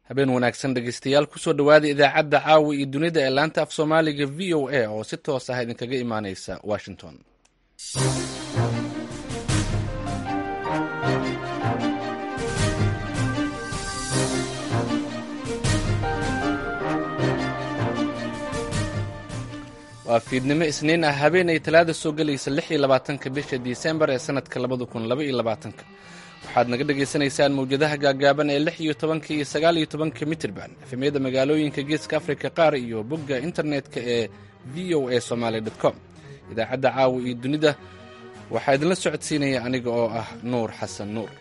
habeen wanaagsan dhegeystayaal kusoo dhowaada idaacadda caawa iyo dunida ee laanta af soomaaliga v o a oo si toos ah idinkaga imaaneysa washington waa fiidnimo isniin ah habeen ay talaada soo gelaysa lix iyo labaatanka bisha disembar ee sanadka labada kun laba iyo labaatanka waxaad naga dhagaysanaysaan mawjadaha gaagaaban ee lix iyo tobanka iyo sagaal iyo tobanka mitirban efemyada magaalooyinka geeska afrika qaar iyo bogga internetka ee v o a somaali com idaacadda caawa iyo dunida waxaa idinla socodsiinaya aniga oo ah nuur xasan nuur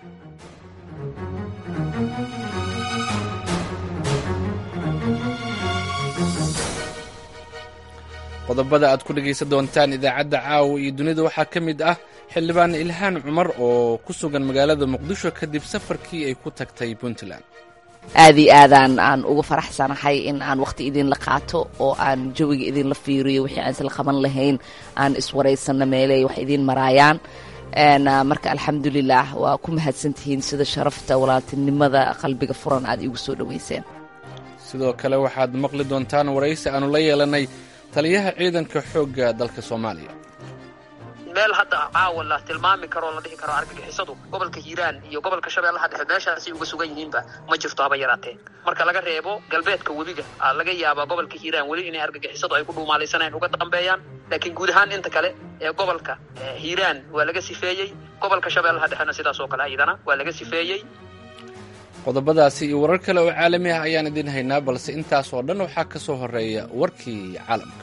qodobada aad ku dhegaysan doontaan idaacadda caawa iyo dunida waxaa ka mid ah xildhibaan ilhaan cumar oo ku sugan magaalada muqdisho kadib safarkii ay ku tagtay puntland aad iyo aadaan aan uga faraxsanahay in aan wakhti idinla qaato oo aan jawiga idinla fiiriyo wixii aan isla qaban lahayn aan iswaraysanno meeley wax idiin maraayaan marka alxamdulilah waa ku mahadsantihiin sida sharafta walaaltinimada qalbiga furan aad iigu soo dhoweyseen sidoo kale waxaad maqli doontaan waraysi aanu la yeelanay taliyaha ciidanka xoogga dalka soomaaliya meel hadda caawa la tilmaami karoo la dhihi karo argagixisadu gobolka hiiraan iyo gobolka shabeellaha dhexe meeshaasay uga sugan yihiinba ma jirto haba yaraatee marka laga reebo galbeedka webiga laga yaabaa gobolka hiiraan weli inay argagixisadu ay ku dhuumaalaysaneen uga dambeeyaan laakiin guud ahaan inta kale ee gobolka hiiraan waa laga sifeeyey gobolka shabeellaha dhexena sidaas oo kale ayadana waa laga sifeeyey qodobadaasi iyo warar kale oo caalami ah ayaan idiin haynaa balse intaas oo dhan waxaa ka soo horeeya warkii caalamka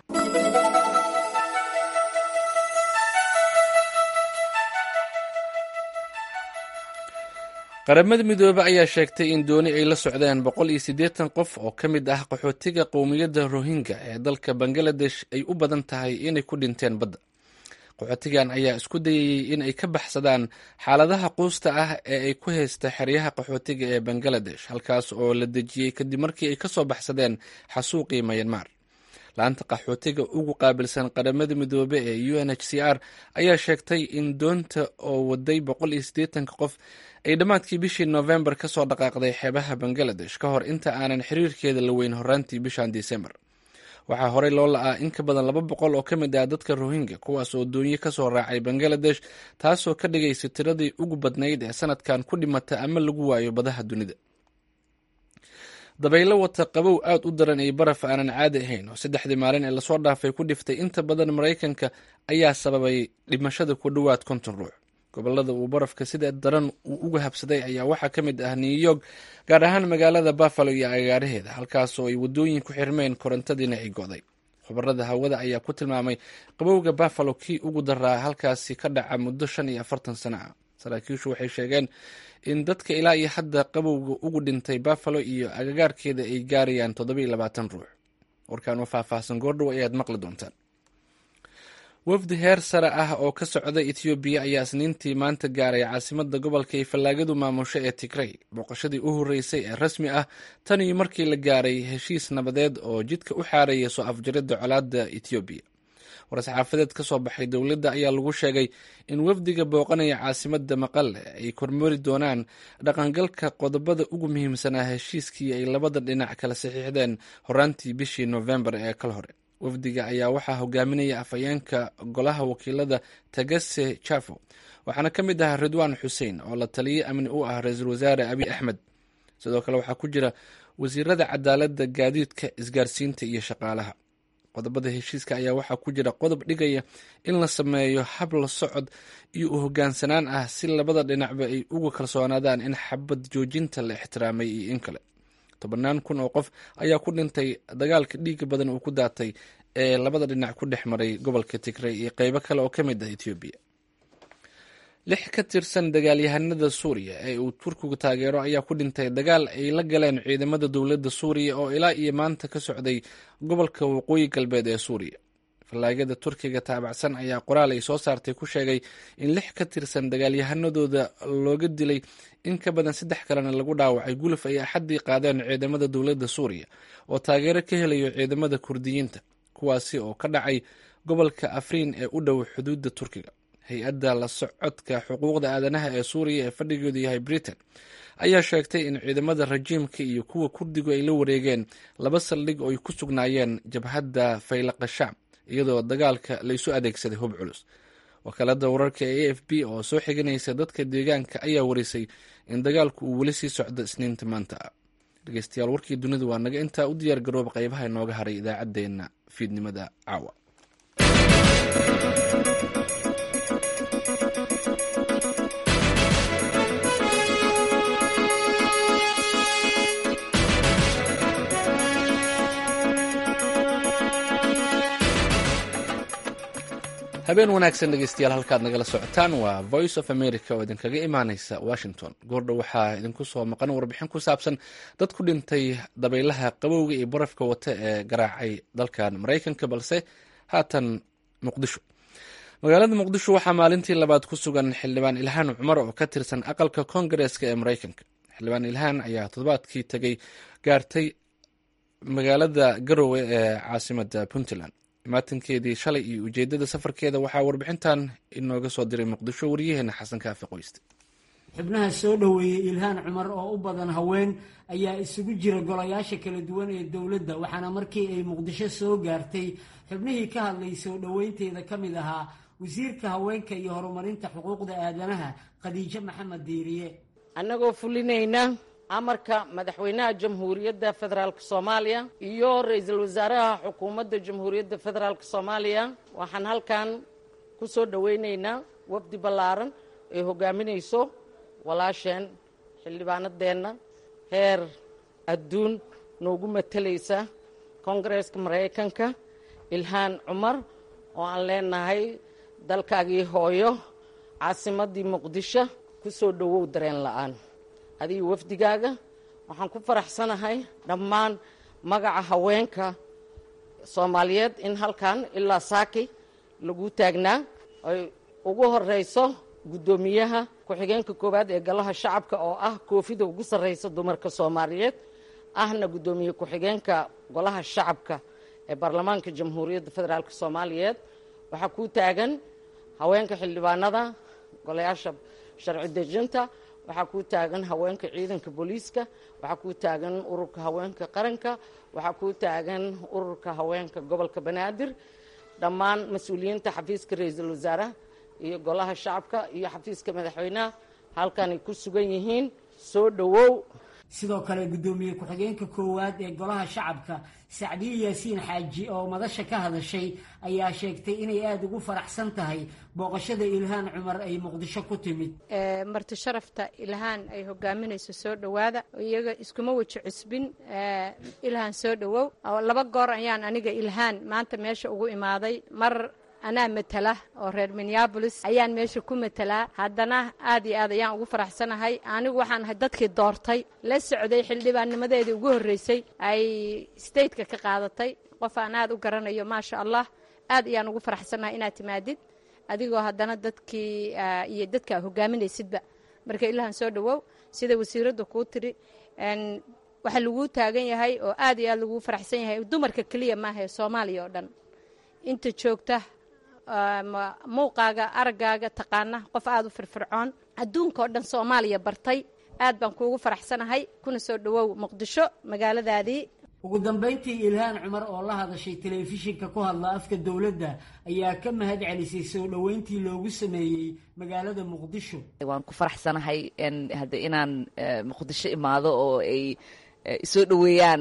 qaramada midoobe ayaa sheegtay in dooni ay la socdeen boqol iyo siddeetan qof oo ka mid ah qaxootiga qowmiyadda rohingya ee dalka bangaladesh ay u badan tahay inay ku dhinteen badda qaxootigan ayaa isku dayayey in ay ka baxsadaan xaaladaha quusta ah ee ay ku haysta xeryaha qaxootiga ee bangaladesh halkaas oo la dejiyey kadib markii ay ka soo baxsadeen xasuuqii mayanmar la-anta qaxootiga ugu qaabilsan qaramada midoobe ee u n h c r ayaa sheegtay in doonta oo waday boqol iyo siddeetanka qof ay dhammaadkii bishii noofembar ka soo dhaqaaqday xeebaha bangaladesh ka hor inta aanan xiriirkeeda la weyn horaantii bishan disembar waxaa horey loo la-aa in ka badan laba boqol oo ka mid ah dadka rohingya kuwaas oo doonyo ka soo raacay bangaladesh taasoo ka dhigaysa tiradii ugu badnayd ee sanadkan ku dhimata ama lagu waayo badaha dunida dabaylo wata qabow aad u daran iyo baraf aanan caadi ahayn oo saddexdii maalin ee lasoo dhaafay ku dhiftay inta badan maraykanka ayaa sababay dhimashada ku dhowaad konton ruux gobolada uu barafka sida daran uu uga habsaday ayaa waxaa ka mid ah new york gaar ahaan magaalada buffalo iyo agaaraheeda halkaasoo ay wadooyin ku xirmeen korontadiina ay go'day khubarada hawada ayaa ku tilmaamay qabowga buffalo kii ugu daraa halkaasi ka dhaca muddo shan iyo afartan sano ah saraakiishu waxay sheegeen in dadka ilaa iyo hadda qabowga ugu dhintay buffalo iyo agagaarkeeda ay gaarayaan toddoba iyo labaatan ruux warkaan oo faahfaahsan goordhow ayaad maqli doontaan wafdi heer sare ah oo ka socda etoobiya ayaa isniintii maanta gaaray caasimada gobolka ay fallaagadu maamusho ee tigrey booqashadii u horreysay ee rasmi ah tan iyo markii la gaaray heshiis nabadeed oo jidka u xaaraya soo afjaridda colaadda etoobiya war-saxaafadeed ka soo baxay dowladda ayaa lagu sheegay in wafdiga booqanaya caasimada maqale ay kormari doonaan dhaqangalka qodobada ugu muhiimsanaa heshiiskii ay labada dhinac kala saxiixdeen horaantii bishii noofembar ee kal hore wafdiga ayaa waxaa hogaaminaya afhayeenka golaha wakiilada tagase jafo waxaana ka mid ah ridwaan xuseen oo la taliye amni u ah ra-iisul wasaare abiy axmed sidoo kale waxaa ku jira wasiirada cadaaladda gaadiidka isgaarsiinta iyo shaqaalaha qodobada heshiiska ayaa waxaa ku jira qodob dhigaya in la sameeyo hab la socod iyo u hogaansanaan ah si labada dhinacba ay uga kalsoonaadaan in xabad joojinta la ixtiraamay iyo in kale tobannaan kun oo qof ayaa ku dhintay dagaalka dhiiga badan uu ku daatay ee labada dhinac ku dhex maray gobolka tigrey iyo qeybo kale oo ka mid ah etoobiya lix ka tirsan dagaalyahanada suuriya ee uu turkigu taageero ayaa ku dhintay dagaal ay la galeen ciidamada dowladda suuriya oo ilaa iyo maanta ka socday gobolka waqooyi galbeed ee suuriya fallaagada turkiga taabacsan ayaa qoraal ay soo saartay ku sheegay in lix ka tirsan dagaalyahanadooda looga dilay in ka badan saddex kalena lagu dhaawacay guluf ay axaddii qaadeen ciidamada dowladda suuriya oo taageero ka helayo ciidamada kurdiyiinta kuwaasi oo ka dhacay gobolka afriin ee u dhow xuduudda turkiga hay-adda la socodka xuquuqda aadanaha ee suuriya ee fadhigeedu yahay britain ayaa sheegtay in ciidamada rajiimka iyo kuwa kurdigu ay la wareegeen laba saldhig oo ay ku sugnaayeen jabhadda faylaqa shacb iyadoo dagaalka laysu adeegsaday hub culus wakaalada wararka ee a f b oo soo xiganaysa dadka deegaanka ayaa warisay in dagaalku uu weli sii socdo isniinta maanta ah dhegeystayaal warkii dunida waa naga intaa u diyaar garooba qaybaha inooga haray idaacaddeenna fiidnimada caawa habeen wanaagsan dhegeystayaal halkaad nagala socotaan waa voice of america oo idinkaga imaaneysa washington goordha waxaa idinku soo maqan warbixin ku saabsan dad ku dhintay dabaylaha qabowga iyo barafka wata ee garaacay dalkan maraykanka balse haatan muqdisho magaalada muqdisho waxaa maalintii labaad ku sugan xildhibaan ilhaan cumar oo ka tirsan aqalka koongareeska ee maraykanka xildhibaan ilhaan ayaa toddobaadkii tegay gaartay magaalada garowe ee caasimada puntland maatankeedii shalay iyo ujeedada safarkeeda waxaa warbixintan inooga soo diray muqdisho waryaheena xasan kaafi qoyste xubnaha soo dhoweeyey ilhaan cumar oo u badan haween ayaa isugu jira golayaasha kala duwan ee dowladda waxaana markii ay muqdisho soo gaartay xubnihii ka hadlay soo dhoweynteeda ka mid ahaa wasiirka haweenka iyo horumarinta xuquuqda aadanaha khadiijo maxamed diiriye annagoo fulinayna amarka madaxweynaha jamhuuriyadda federaalk soomaaliya iyo ra-iisul wasaaraha xukuumadda jamhuuriyadda federaalk soomaaliya waxaan halkan ku soo dhoweyneynaa wafdi ballaaran ay hogaaminayso walaasheen xildhibaanadeenna heer adduun noogu matalaysa koongareeska maraykanka ilhaan cumar oo aan leenahay dalkaagii hooyo caasimaddii muqdisho ku soo dhowow dareen la-aan adiga wafdigaaga waxaan ku faraxsanahay dhammaan magaca haweenka soomaaliyeed in halkan ilaa saaki lagu taagnaa ay ugu horeyso guddoomiyaha ku-xigeenka koowaad ee golaha shacabka oo ah koofida ugu sarreysa dumarka soomaaliyeed ahna guddoomiye ku-xigeenka golaha shacabka ee baarlamaanka jamhuuriyadda federaalk soomaaliyeed waxaa ku taagan haweenka xildhibaanada golayaasha sharci dejinta waxaa ku taagan haweenka ciidanka booliiska waxaa ku taagan ururka haweenka qaranka waxaa ku taagan ururka haweenka gobolka banaadir dhammaan mas-uuliyiinta xafiiska ra-iisul wasaaraha iyo golaha shacabka iyo xafiiska madaxweynaha halkanay ku sugan yihiin soo dhowow sidoo kale guddoomiye ku-xigeenka koowaad ee golaha shacabka sacdiye yaasiin xaaji oo madasha ka hadashay ayaa sheegtay inay aada ugu faraxsan tahay booqashada ilhaan cumar ay muqdisho ku timid marti sharafta ilhaan ay hogaaminayso soo dhowaada iyaga iskuma weji cusbin ilhaan soo dhowow laba goor ayaan aniga ilhaan maanta meesha ugu imaaday mar anaa matala oo reer minneabolis ayaan meesha ku matalaa haddana aad iyo aad ayaan ugu faraxsanahay anigu waxaan ahay dadkii doortay la socday xildhibaannimadeedii ugu horreysay ay stateka ka qaadatay qof aan aad u garanayo maasha allah aad ayaan ugu faraxsanahay inaad timaadid adigoo haddana dadkii iyo dadkaa hogaaminaysidba marka ilahan soo dhowow sida wasiiradda kuu tiri waxaa laguu taagan yahay oo aad iyo aad laguu faraxsan yahay dumarka keliya maaha ee soomaaliya oo dhan inta joogta muuqaaga araggaaga taqaana qof aada u firfircoon adduunka oo dhan soomaaliya bartay aad baan kuugu faraxsanahay kuna soo dhowow muqdisho magaaladaadii ugu dambayntii ilhaan cumar oo la hadashay telefishinka ku hadla afka dowladda ayaa ka mahad celisay soo dhoweyntii loogu sameeyey magaalada muqdisho waan ku faraxsanahay hadda inaan muqdisho imaado oo ay soo dhoweeyaan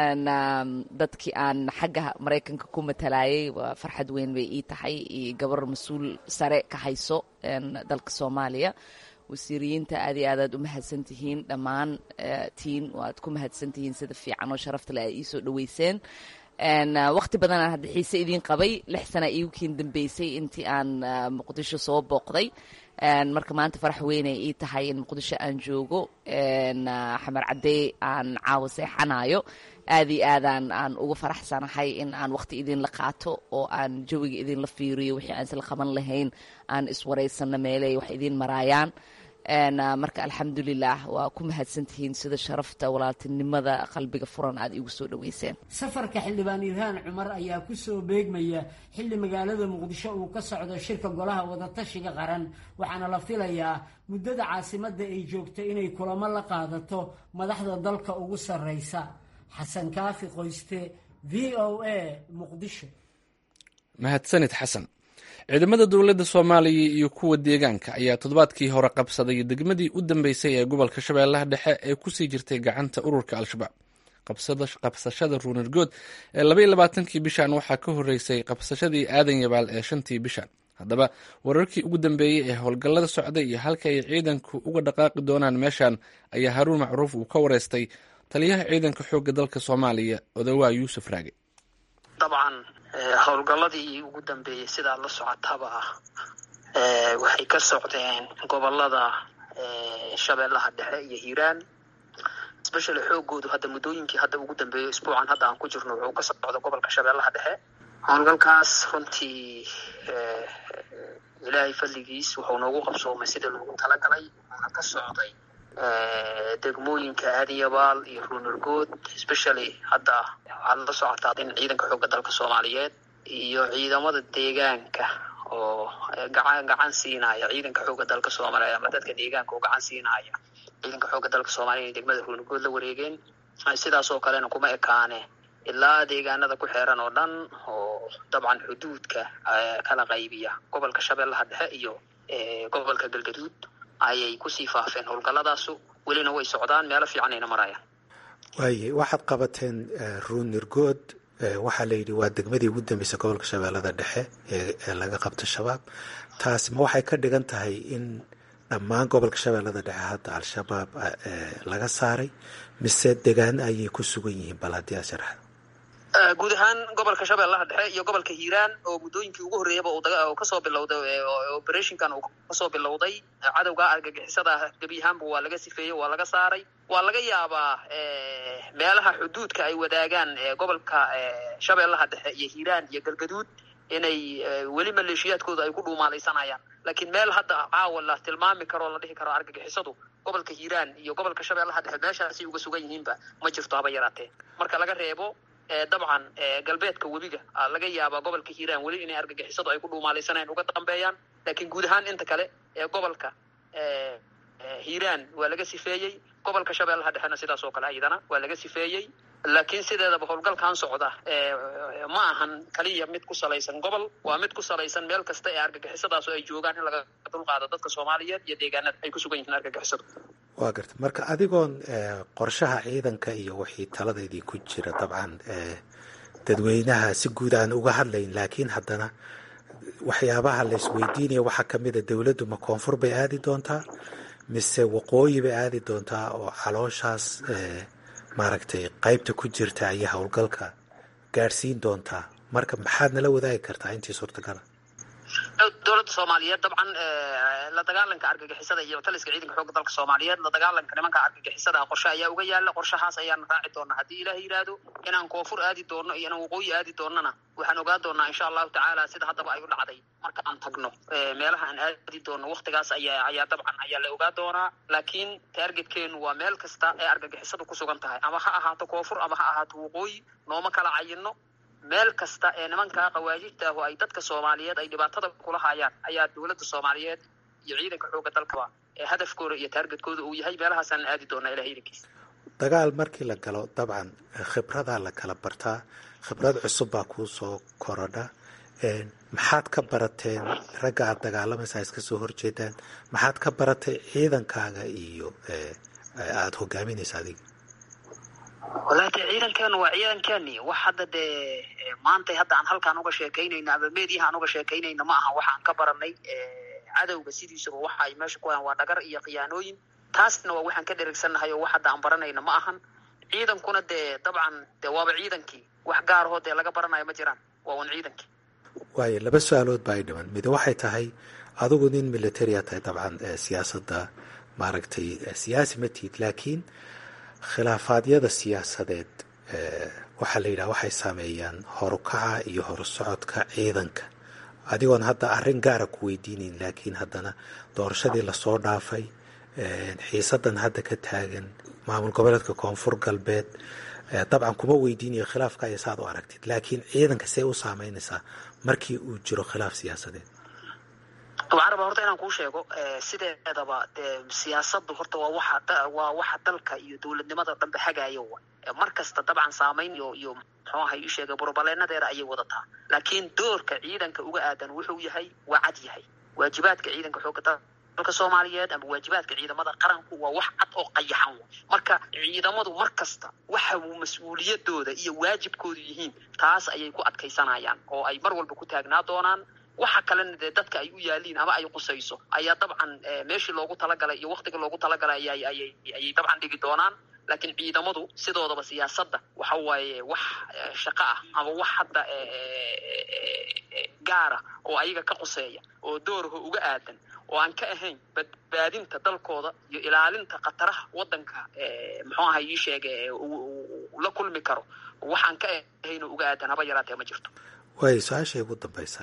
dadkii aan xagga maraykanka ku matalayay waa farxad weyn bay ii tahay iyo gabar mas-uul sare ka hayso dalka soomaaliya wasiiriyiinta aad iyo aad aad u mahadsan tihiin dhammaan tiin waad ku mahadsan tihiin sida fiican oo sharafta leh ay ii soo dhoweyseen waqti badanaan hadda xiise idiin qabay lix sana iigu kiin dambeysay intii aan muqdisho soo booqday marka maanta farax weynay ii tahay in muqdisho aan joogo xamar caddey aan caawa seexanayo aad iyo aadaan aan uga faraxsanahay in aan waqti idinla qaato oo aan jawiga idinla fiiriyo wixii aan isla qaban lahayn aan iswaraysanno meeley wax idiin maraayaan marka alxamdulilah waa ku mahadsantihiin sida sharafta walaaltinimada qalbiga furan aad iigu soo dhaweyseen safarka xildhibaan ilhaan cumar ayaa ku soo beegmaya xilli magaalada muqdisho uu ka socdo shirka golaha wadatashiga qaran waxaana la filayaa muddada caasimadda ay joogto inay kulamo la qaadato madaxda dalka ugu sarreysa xasan kaafi qoyste v o a muqdisho mahadsanid xasan ciidamada dowladda soomaaliya iyo kuwa deegaanka ayaa toddobaadkii hore qabsaday degmadii u dambeysay ee gobolka shabeellaha dhexe ee kusii jirtay gacanta ururka al-shabaab qabsashada ruunargood ee labaiyo labaatankii bishan waxaa ka horreysay qabsashadii aadan yabaal ee shantii bishan haddaba wararkii ugu dambeeyey ee howlgallada socday iyo halka ay ciidanku uga dhaqaaqi doonaan meeshan ayaa haruun macruuf uu ka wareystay taliyaha ciidanka xoogga dalka soomaaliya odawaa yuusuf raage dabcan howlgalladii ugu dambeeyey sidaa la socotaba waxay ka socdeen gobolada shabeellaha dhexe iyo hiiraan especially xoogoodu hadda muddooyinkii hadda ugu dambeeyo isbuucan hadda aan ku jirno wuxuu ka socda gobolka shabeellaha dhexe howlgalkaas runtii ilaahay fadligiis wuxuu noogu qabsoomay sida loogu talagalay wuxuuna ka socday degmooyinka aadiyabaal iyo ruunargood especially hadda waxaad la socotaa in ciidanka xoogga dalka soomaaliyeed iyo ciidamada deegaanka oo gacan gacan siinaya ciidanka xoogga dalka soomaaliya ama dadka deegaanka oo gacan siinaya ciidanka xoogga dalka soomaaliya inay degmada ruunargood la wareegeen sidaas oo kalena kuma ekaane ilaa deegaanada ku xeeran oo dhan oo dabcan xuduudka kala qaybiya gobolka shabeellaha dhexe iyo gobolka galgaduud ayay kusii faafeen howlgalladaasu welina way socdaan meelo fiicanayna marayaan waaye waxaad qabateen ruunirgood waxaa la yidhi waa degmadii ugu dambeysay gobolka shabeellada dhexe ee laga qabto shabaab taasi ma waxay ka dhigan tahay in dhammaan gobolka shabeellada dhexe hadda al-shabaab laga saaray mise degaan ayay ku sugan yihiin bal haddii aad sharaxda guud ahaan gobolka shabeellaha dhexe iyo gobolka hiiraan oo muddooyinkii ugu horreeyaba uu kasoo bilowday operationkan uu kasoo bilowday cadowga argagixisada gebi ahaanba waa laga sifeeyey waa laga saaray waa laga yaabaa meelaha xuduudka ay wadaagaan gobolka shabeellaha dhexe iyo hiiraan iyo galgaduud inay weli maleeshiyaadkooda ay ku dhuumaalaysanayaan laakiin meel hadda caawa la tilmaami karo o la dhihi karo argagixisadu gobolka hiiraan iyo gobolka shabeellaha dhexe meeshaasay uga sugan yihiinba ma jirto haba yaraatee marka laga reebo dabcan galbeedka webiga laga yaabaa gobolka hiiraan weli inay argagixisadu ay ku dhuumaalaysanayaan uga dambeeyaan laakiin guud ahaan inta kale ee gobolka hiiraan waa laga sifeeyey gobolka shabeellaha dhexena sidaas oo kale ayadana waa laga sifeeyey laakiin sideedaba howlgalkan socda ma ahan kaliya mid ku salaysan gobol waa mid ku salaysan meel kasta ee argagixisadaas oo ay joogaan in laga dulqaado dadka soomaaliyeed iyo deegaanada ay ku sugan yihiin argagixisadu waa garta marka adigoon qorshaha ciidanka iyo wixii taladeedii ku jira dabcan dadweynaha si guud aan uga hadlayn laakiin haddana waxyaabaha la isweydiinaya waxaa kamid a dowladdu ma koonfur bay aadi doontaa mise waqooyi bay aadi doontaa oo calooshaas maaragtay qaybta ku jirta ayay howlgalka gaadhsiin doontaa marka maxaad nala wadaagi kartaa intii suurtagala dowladda soomaaliyeed dabcan la dagaalanka argagixisada iyo taliska ciidanka xoogga dalka soomaaliyeed la dagaalanka nimanka argagixisada qorshe ayaa uga yaala qorshahaas ayaan raaci doonaa haddii ilaah yidhaahdo inaan koonfur aadi doono iyo inaan waqooyi aadi doonana waxaan ogaa doonaa insha allahu tacaala sida haddaba ay u dhacday marka aan tagno meelaha aan aadi doono waktigaas ayaa ayaa dabcan ayaa la ogaa doonaa laakiin taargetkeenu waa meel kasta ee argagixisadu ku sugan tahay ama ha ahaato koonfur ama ha ahaato waqooyi nooma kala cayino meel kasta ee nimankaa qawaajibta ah oo ay dadka soomaaliyeed ay dhibaatada kula hayaan ayaa dowladda soomaaliyeed iyo ciidanka xoogga dalkaba ee hadafkooda iyo taargetkooda uu yahay meelahaasaan aadi doonaa ilaha idankiisa dagaal markii la galo dabcan khibradaa la kala bartaa khibrad cusub baa kuu soo korodha maxaad ka barateen ragga aada dagaalamaysa iska soo horjeedaan maxaad ka baratay ciidankaaga iyo aada hogaaminaysa adiga wallahi dee ciidankeenu waa ciidankeeni wax hadda dee maantay hadda aan halkaan uga sheekaynayno ama meediyaha aan uga sheekaynayno ma aha waxaan ka baranay cadowga sidiisaba waxa ay meesha ku hayaan waa dhagar iyo khiyaanooyin taasna waa waxaan ka dherigsannahay oo wax hadda aan baranayno ma ahan ciidankuna dee dabcan dee waaba ciidankii wax gaarahoo dee laga baranayo ma jiraan waa un ciidankii waayo laba su-aalood baa ay dhiman mid waxay tahay adigu nin militaria tahay dabcan siyaasadda maaragtay siyaasi ma tihid laakiin khilaafaadyada siyaasadeed waxaa la yidhaha waxay saameeyaan horukaca iyo horusocodka ciidanka adigoon hadda arrin gaara ku weydiinayn laakiin haddana doorashadii lasoo dhaafay xiisadan hadda ka taagan maamul goboleedka koonfur galbeed dabcan kuma weydiinayo khilaafka iyo saad u aragtid laakiin ciidanka see u saameynaysaa markii uu jiro khilaaf siyaasadeed caraba horta inaan kuu sheego sideedaba dee siyaasadu horta waa waxa waa waxa dalka iyo dowladnimada dhanbe hagaayo mar kasta dabcan saamayn iyo iyo muxuu ahay ii sheegay burbaleenadeeda ayay wadataa laakiin doorka ciidanka uga aadan wuxuu yahay waa cad yahay waajibaadka ciidanka xooga dalka soomaaliyeed ama waajibaadka ciidamada qaranku waa wax cad oo qayaxan marka ciidamadu mar kasta waxa uu mas-uuliyadooda iyo waajibkoodu yihiin taas ayay ku adkaysanayaan oo ay mar walba ku taagnaa doonaan waxa kalena dee dadka ay u yaaliin ama ay qusayso ayaa dabcan meeshii loogu talagalay iyo waktiga loogu talagalay ayay dabcan dhigi doonaan laakiin ciidamadu sidoodaba siyaasadda waxa waaye wax shaqo ah ama wax hadda gaara oo ayaga ka quseeya oo dooraho uga aadan oo aan ka ahayn badbaadinta dalkooda iyo ilaalinta khataraha waddanka muxuu ahay ii sheege la kulmi karo waxaan ka ahayn oo uga aadan haba yaraatee ma jirto waay su-aashay ugu dambaysa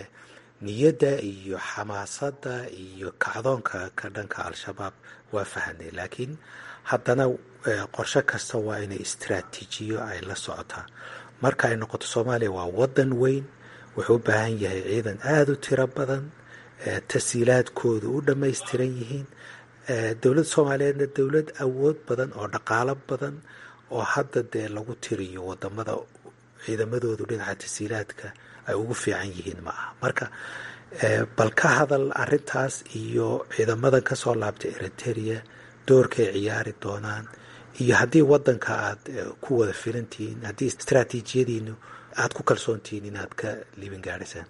niyadda iyo xamaasadda iyo kacdoonka ka dhanka al-shabaab waa fahanay laakiin haddana qorshe kasta waa inay istraatiijiyo ay la socotaa marka ay noqoto soomaaliya waa waddan weyn wuxuu u baahan yahay ciidan aada u tiro badan tasiilaadkoodu u dhammaystiran yihiin dowladda soomaaliyeedna dowlad awood badan oo dhaqaalo badan oo hadda dee lagu tiriyo wadamada ciidamadoodu dhinaca tasiilaadka ay ugu fiican yihiin ma aha marka bal ka hadal arintaas iyo ciidamadan kasoo laabtay eriteria doorkay ciyaari doonaan iyo haddii wadanka aad ku wada filantihiin haddii istraatiijiyadiinu aada ku kalsoontihiin inaad ka liibin gaadhaysaan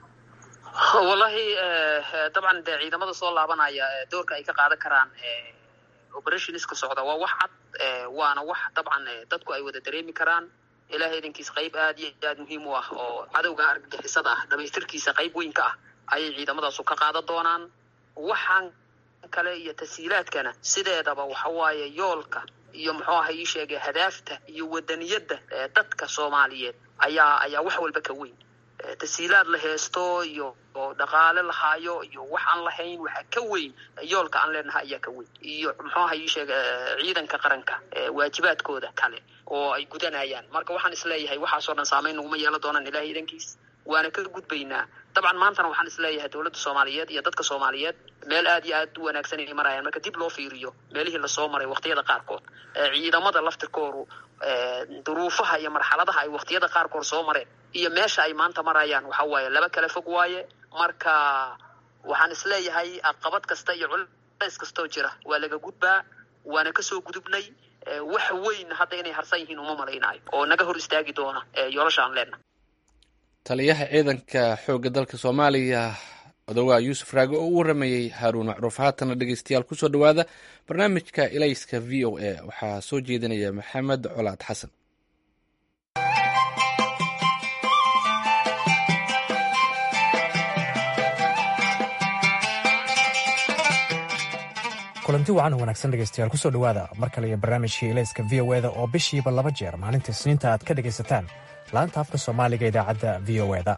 wallahi dabcan dee ciidamada soo laabanaya doorka ay ka qaadan karaan operationska socda waa wax cad waana wax dabcan dadku ay wada dareemi karaan ilahay idankiis qayb aad iyo aad muhiim u ah oo cadowga argagixisada ah dhamaystirkiisa qayb weyn ka ah ayay ciidamadaasu ka qaadan doonaan waxaan kale iyo tasiilaadkana sideedaba waxa waaye yoolka iyo muxuu aha ii sheegay hadaafta iyo wadaniyadda dadka soomaaliyeed ayaa ayaa wax walba ka weyn tasiilaad la heesto iyo oo dhaqaale lahaayo iyo wax aan lahayn waxaa ka weyn yoolka aan leenahay ayaa ka weyn iyo muxuu aha ii sheega ciidanka qaranka waajibaadkooda kale oo ay gudanayaan marka waxaan isleeyahay waxaasoo dhan saamayn naguma yeelan doonaan ilahay idankiis waana ka gudbaynaa dabcan maantana waxaan isleeyahay dowladda soomaaliyeed iyo dadka soomaaliyeed meel aad iyo aad u wanaagsan inay marayaan marka dib loo fiiriyo meelihii lasoo maray waqtiyada qaarkood ciidamada laftirkoodu duruufaha iyo marxaladaha ay waqtiyada qaarkood soo mareen iyo meesha ay maanta marayaan waxa waaye laba kala fog waaye marka waxaan isleeyahay aqabad kasta iyo culays kastoo jira waa laga gudbaa waana kasoo gudubnay wax weyn hadda inay harsan yihiin uma malaynaayo oo naga hor istaagi doona yoolasha aan leenahay taliyaha ciidanka xoogga dalka soomaaliya odowaa yuusuf raage oo u waramayey haaruun macruuf haatana dhegeystayaal kusoo dhowaada barnaamijka ilayska v o a waxaa soo jeedinaya maxamed colaad xasan kulanti wacan wanaagsan dhegeystayaal kusoo dhowaada mar kale iyo barnaamijkii ilayska v o eda oo bishiiba laba jeer maalinta isniinta aad ka dhegaysataan laanta afka soomaaliga idaacadda v o eda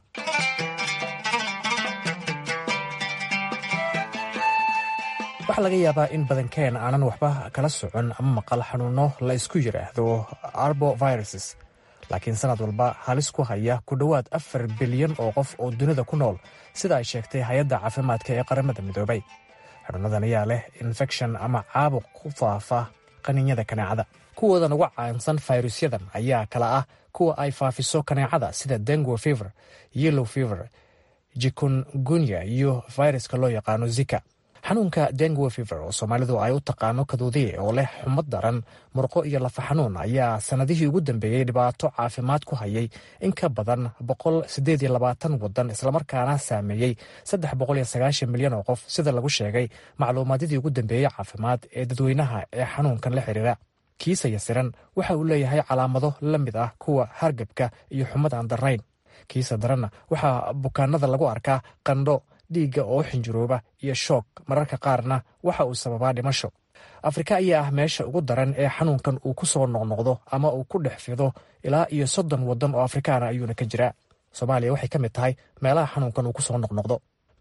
waxaa laga yaabaa in badankeen aanan waxba kala socon ama maqal xanuuno la isku yidhaahdo arboviruses laakiin sanad walba halis ku haya ku dhowaad afar bilyan oo qof oo dunida ku nool sida ay sheegtay hay-adda caafimaadka ee qaramada midoobay xanuunadan ayaa leh infection ama caabuq ku faafa qaniinyada kaneecada kuwoodan uga caansan fayrusyadan ayaa kala ah kuwa ay faafiso kaneecada sida dengo fever yellow fever jikungunya iyo fayraska loo yaqaano zika xanuunka dengo fever oo soomaalidu ay u taqaano kaduudiye oo leh xumad daran murqo iyo lafa xanuun ayaa sannadihii ugu dambeeyey dhibaato caafimaad ku hayay in ka badan wadan islamarkaana saameeyey milyan oo qof sida lagu sheegay macluumaadyadii ugu dambeeyey caafimaad ee dadweynaha ee xanuunkan la xiriira kiisa yasiran waxa uu leeyahay calaamado la mid ah kuwa hargebka iyo xumad aan darnayn kiisa daranna waxaa bukaanada lagu arkaa qandho dhiigga oo xinjirooba iyo shoog mararka qaarna waxa uu sababaa dhimasho afrika ayaa ah meesha ugu daran ee xanuunkan uu ku soo noqnoqdo ama uu ku dhex fido ilaa iyo soddon waddan oo afrikaana ayuuna ka jiraa soomaaliya waxay ka mid tahay meelaha xanuunkan uu ku soo noqnoqdo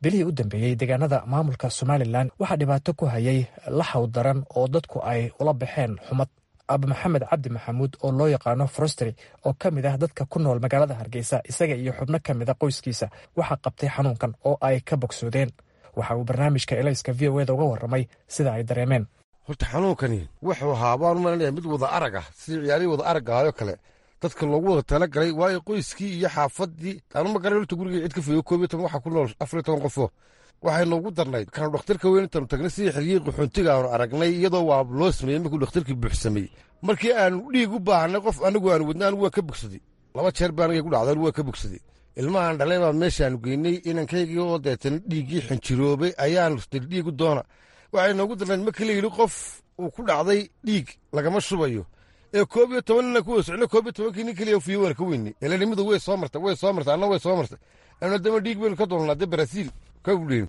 bilihii u dambeeyey deegaanada maamulka somalilan waxaa dhibaato ku hayay laxaw daran oo dadku ay ula baxeen xumad aaba maxamed cabdi maxamuud oo loo yaqaano frosteri oo ka mid ah dadka ku nool magaalada hargeysa isaga iyo xubno ka mid a qoyskiisa waxaa qabtay xanuunkan oo ay ka bogsoodeen waxa uu barnaamijka elayska v o eda uga warramay sida ay dareemeen horta xanuunkani wuxuu ahaa baan umalanaya mid wada arag ah sidii ciyaarihii wada araggahayo kale dadka loogu wada talagalay waayo qoyskii iyo xaafadii anuma garan horta gurigii cid ka foyo koob iyo toban waxaa ku nool afar iyo toban qofo waxay noogu darnayd kanu dhakhtarka weyn intaanu tagnay sidii xiliyii qaxoontiga aanu aragnay iyadoo waa loo sameeyey markuu dhakhtarkii buuxsamey markii aanu dhiig u baahnay qof anigu aanu wadna anigu waa ka bogsaday laba jeer baa aniga ku dhacday anigu waa ka bogsaday ilmahaan dhalay baa meeshaanu geynay inankaygii oo deetan dhiiggii xinjiroobay ayaanu dhiigu doona waxay noogu darnayd markii la yidhi qof uu ku dhacday dhiig lagama shubayo ee koob iyo toban nina ku wada socno koob iyo tobankii nin keliya fiyo waana ka weynay elanimadu way soo martay way soo martay anna way soo martay ana dama dhiig baynu ka doolnaa de barasiil ka udheyn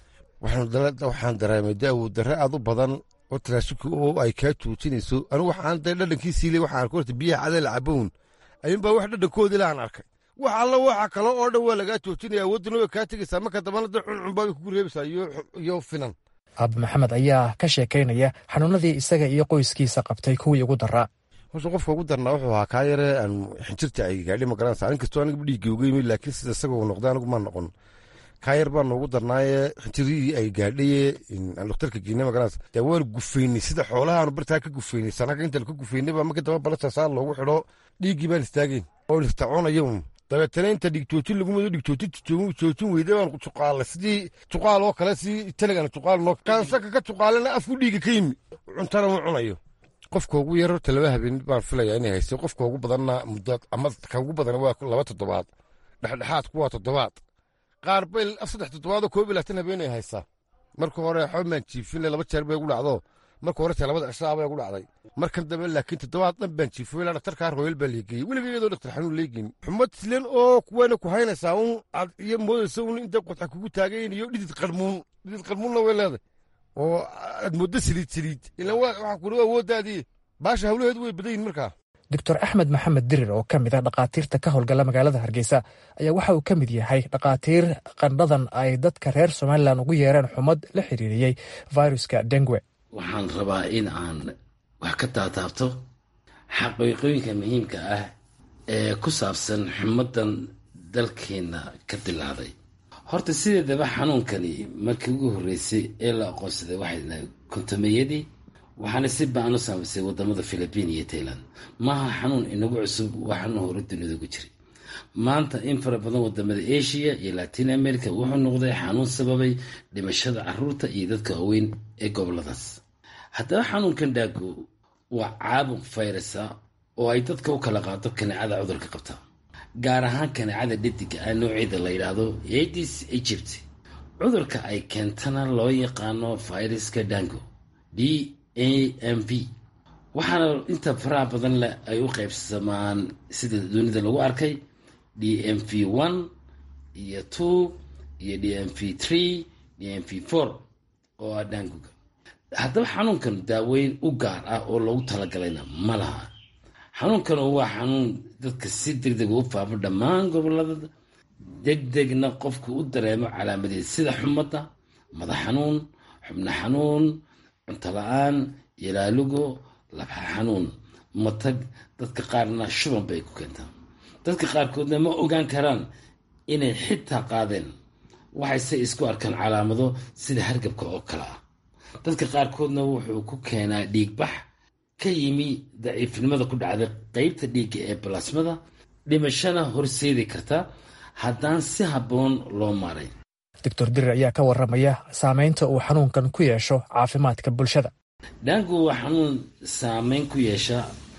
waxaan dareemay daawo darre aad u badan oo taraashika oo ay kaa joojinayso anigu waxaan dee dhadhankiisiile waxaan arka horta biyaha cadee la cabown ayuunbaa wax dhadhankoodii laaan arkay wax alla waxa kale oo dhan waa lagaa joojinaya awoodana way kaa tegaysaa marka dambana dee cuncunbaa bay kugu reebaysaa iyo finan aaba maxamed ayaa ka sheekaynaya xanuunadii isaga iyo qoyskiisa qabtay kuwii ugu daraa horta qofka ugu darnaa wuxuu ahaa kaa yare aan xinjirta ay gaadhi ma garanaysa inkastoo aniga dhiigga uga yimid laakiin sida isaga uu noqday anigu ma noqon kaa yar baa noogu darnaaye xinjiridii ay gaadhaye aan dhakhtarka geynay ma garanaysa dee waanu gufaynay sida xoolahaanu bartaa ka gufaynay sanaga intaan ka gufaynay baa markii damba balasasaa loogu xidho dhiiggii baan istaagayn oo niftaconayo dabeetana inta dhigjoojin lagu mado dhigjoojin joojin weyday baan juqaala sidii juqaal oo kale si telegan juqaal noo kaansaka ka juqaalana afku dhiiga ka yimi cuntana ma cunayo qofka ugu yar horta laba habeen baan filayaa inay haysto qofka ugu badanna muddo ama ka ugu badan waa laba toddobaad dhexdhexaadku waa toddobaad qaar bay saddex toddobaadoo koob iyo labaatan habeen ay haysaa marka hore waxba maan jiifine laba jeer bay ugu dhacdo marka hore te labada cishaa bay ugu dhacday markan dambe laakiin toddobaad dhan baan jiifo ilaa dhaktarkaa royal baa leegeeyey weliga iyadoo dhaktar xanuun leegeyn xumad silen oo kuwana ku haynaysaa un aad iyo moodaysa un inta qodxa kugu taagayn iyo dhidid qarmuun dhidid qarmuunna way leedahay oo aad mooddo saliid saliid ilaan waxaa kuli awooddaadii baasha hawlaheedu way badan yihin markaa doctor axmed maxamed dirir oo ka mid ah dhakhaatiirta ka howlgala magaalada hargeysa ayaa waxa uu ka mid yahay dhakhaatiir qandhadan ay dadka reer somalilan ugu yeereen xumad la xiriiriyey viruska dengue waxaan rabaa in aan wax ka taataabto xaqiiqooyinka muhiimka ah ee ku saabsan xumadan dalkeenna ka dilaaday horta sideedaba xanuunkani markii ugu horreysay ee la aqoonsaday waxay dhahay kontomeyadii waxaana si baan u saamaysay wadamada philibiin iyo tailand maaha xanuun inagu cusub waa xanuun hore dunida ku jiray maanta in fara badan wadamada asia iyo latin america wuxuu noqday xanuun sababay dhimashada caruurta iyo dadka waaweyn ee goboladaas haddaba xanuunkan dhaago waa caabuq fayrasa oo ay dadka u kala qaado kaneecada cudurka qabta gaar ahaan kaneecada dhediga ah nooceeda la yidhaahdo adis egypt cudurka ay keentana loo yaqaano fayraska dango d a m v waxaana inta faraha badan leh ay u qaybsamaan sida dunida lagu arkay d m v one iyo two iyo d m v three d m v four oo ah danguga haddaba xanuunkan daaweyn u gaar ah oo loogu talagalayna ma laha xanuunkan waa xanuun dadka si deg deg u faafo dhammaan gobolada deg degna qofku u dareemo calaamadeed sida xumadda madax xanuun xubno xanuun cunto la-aan yalaalugo labxa xanuun matag dadka qaarna shuban bay ku keentaa dadka qaarkoodna ma ogaan karaan inay xitaa qaadeen waxayse isku arkaan calaamado sida hargabka oo kale ah dadka qaarkoodna wuxuu ku keenaa dhiigbax ka yimi daciifnimada ku dhacday qeybta dhiigga ee balasmada dhimashana horseedi karta haddaan si habboon loo maaray doctor dirir ayaa ka waramaya saameynta uu xanuunkan ku yeesho caafimaadka bulshada dhaangu waa xanuun saameyn ku yeesha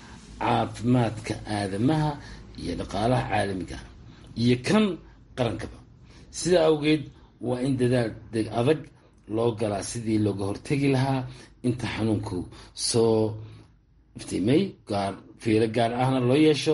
caafimaadka aadamaha iyo dhaqaalaha caalamiga iyo kan qarankaba sida awgeed waa in dadaal deg adag loo galaa sidii looga hortegi lahaa inta xanuunku soo iftiimay gaar fiiro gaar ahna loo yeesho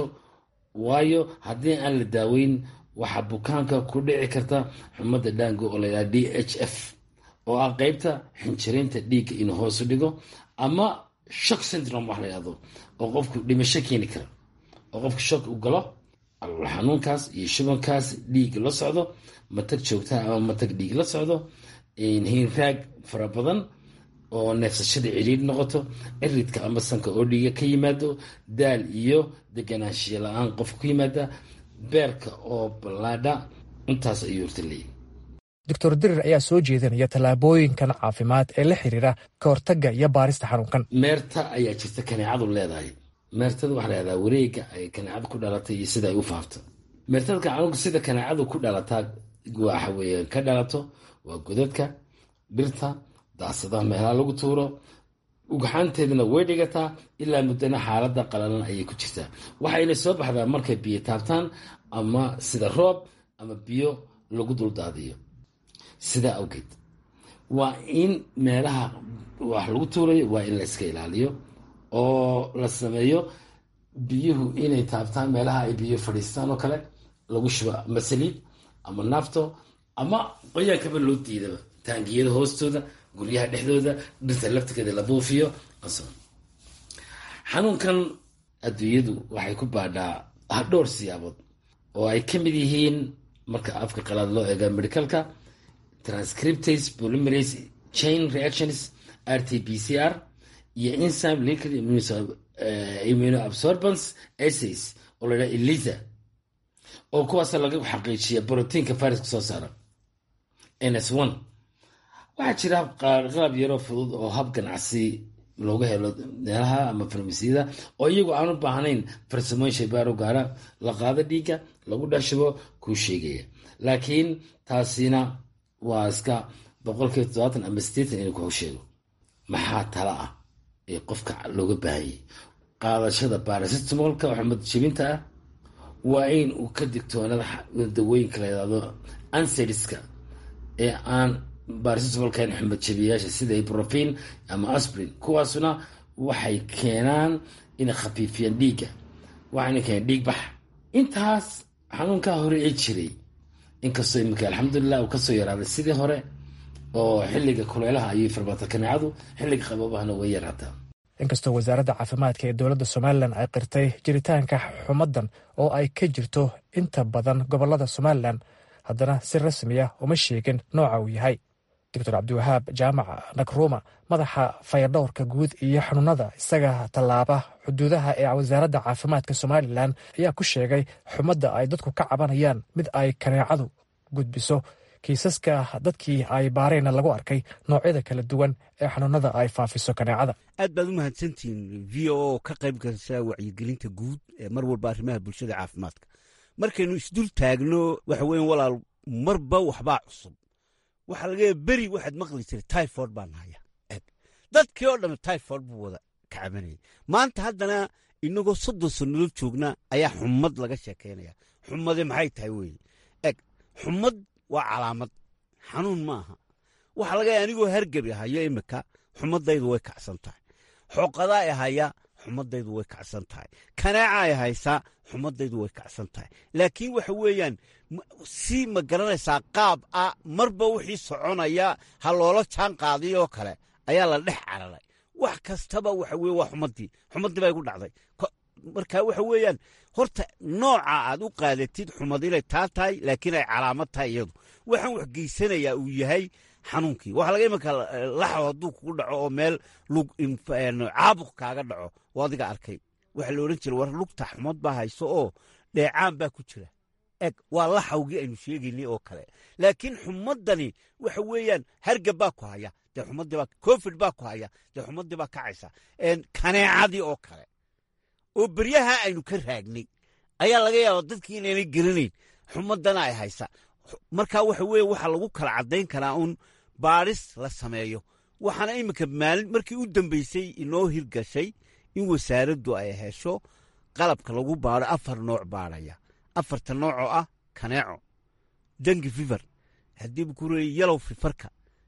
waayo haddii aan la daaweyn waxaa bukaanka ku dhici karta xumadda dhaango oo layidhaha d h f oo ah qeybta xinjiraynta dhiigga inuu hoosu dhigo ama shock syndrome wax la yidhahdo oo qofku dhimasho keeni kara oo qofku shock u galo calool xanuunkaas iyo shubankaas dhiig la socdo matag joogtaa ama matag dhiig la socdo hiinraag fara badan oo neefsashada ciriir noqoto ciridka ama sanka oo dhiiga ka yimaado daal iyo deganaanshiya la-aan qofka ku yimaada beerka oo ballaadha intaas ayuu horta leeyahy doctor dirir ayaa soo jeedinaya tallaabooyinkan caafimaad ee la xiriira ka hortagga iyo baarista xanuunkan meerta ayaa jirta kaneecadu leedahay meertada waxaa leedaha wareega ay kaneecadu ku dhalatay iyo sida ay u faafto meertada xanuunka sida kaneecadu ku dhalataa waxa weeye ka dhalato waa godadka dhirta daasadaha meelaha lagu tuuro ugxaanteedana way dhigataa ilaa muddana xaalada qalalan ayay ku jirtaa waxayna soo baxdaa markay biyo taabtaan ama sida roob ama biyo lagu duldaadiyo sidaa awgeed waa in meelaha wax lagu tuurayo waa in la iska ilaaliyo oo la sameeyo biyuhu inay taabtaan meelaha ay biyo fadhiistaan oo kale lagu shubo ama saliid ama naafto ama qoyaankaba loo diidaba taangiyada hoostooda guryaha dhexdooda dhirta laftigeeda la buufiyo xanuunkan adduunyadu waxay ku baadhaa dhowr siyaabood oo ay ka mid yihiin marka afka qalaad loo eega medicalka transcriptase polymerase chain reactions r t b c r iyo enzyme liquid immunoabsorbance assays oo la yidhaha elisa oo kuwaas laga xaqiijiya brotiinka viruska soo saara ns one waxaa jira qalab yaroo fudud oo hab ganacsi looga helo meelaha ama farmasiyada oo iyagu aan u baahnayn farsamooyin shaybaaro gaara la qaado dhiigga lagu dhashubo kuu sheegaya laakiin taasina waa iska boqolkiiba toddobaatan ama sideetan inuu kuu sheego maxaa tala ah ee qofka looga baahanyay qaadashada barasitamolka oo xumad jebinta ah waa in uu ka digtoonada dawooyinka la yidhahdo anseriska ee aan barasitamolkan xumad jebiyayaasha sida ibrofin ama asprin kuwaasuna waxay keenaan inay khafiifiyaan dhiigga waxayna keenaan dhiig bax intaas xanuunkaa hore ee jiray inkastoo iminka alxamdulilah uu kasoo yaraaday sidii hore oo xilliga kuleelaha ayay farbaata kaneecadu xilliga qaboobahana way yaraataa inkastoo wasaaradda caafimaadka ee dowladda somalilan ay qirtay jiritaanka xumaddan oo ay ka jirto inta badan gobolada somalilan haddana si rasmiya uma sheegin nooca uu yahay doctor cabdiwahaab jaamac nakruuma madaxa fayadhowrka guud iyo xanuunada isaga tallaaba xuduudaha ee wasaaradda caafimaadka somalilan ayaa ku sheegay xumadda ay dadku ka cabanayaan mid ay kaneecadu gudbiso kiisaska dadkii ay baareenna lagu arkay noocyada kala duwan ee xanuunada ay faafiso kaneecada aad baad u mahadsantihiin v o oo ka qayb galsa wacyigelinta guud ee mar walba arrimaha bulshada caafimaadka markaynu isdul taagno waxa weyan walaal marba waxbaa cusub waxaa laga yaaba beri waxaad maqli jiray tyford baan haya eg dadkii oo dhamme tyford buu wada kacabanayay maanta haddana inagoo soddon sannadood joogna ayaa xumad laga sheekaynaya xumade maxay tahay weye eg xumad waa calaamad xanuun maaha waxaa laga yaaba anigoo hargebi hayo imika xumadaydu way kacsan tahay xooqadaa i haya xumadaydu way kacsan tahay kanaaca ay haysaa xumadaydu way kacsan tahay laakiin waxa weeyaan si ma garanaysaa qaab ah marba wixii soconaya ha loola jaan qaadiyoo kale ayaa la dhex cararay wax kastaba waxa weye waa xumadii xumadii bay ku dhacday marka waxa weeyaan horta nooca aad u qaadatid xumad inay taa tahay laakiin ay calaamad tahay iyadu waxaan wax geysanayaa uu yahay xanuunkii waxaa laga imanka laxo hadduu kugu dhaco oo meel lug caabuq kaaga dhaco oo adiga arkay waxaa la odhan jira war lugta xumad baa hayso oo dheecaan baa ku jira eg waa laxawgii aynu sheegaynay oo kale laakiin xumadani waxa weeyaan hargab baa ku haya dee xumadii baa covid baa ku haya dee xumadii baa kacaysa kaneecadii oo kale oo beryaha aynu ka raagnay ayaa laga yaaba dadkii inaynay geranayn xumadana ay haysa marka waxa weye waxaa lagu kala caddayn karaa uun baadhis la sameeyo waxaana iminka maalin markii u dambeysay inoo hirgashay in wasaaraddu ay hesho qalabka lagu baadho afar nooc baadhaya afarta nooc oo ah kaneeco dangi fiver haddiiba ku reeyey yalow fifarka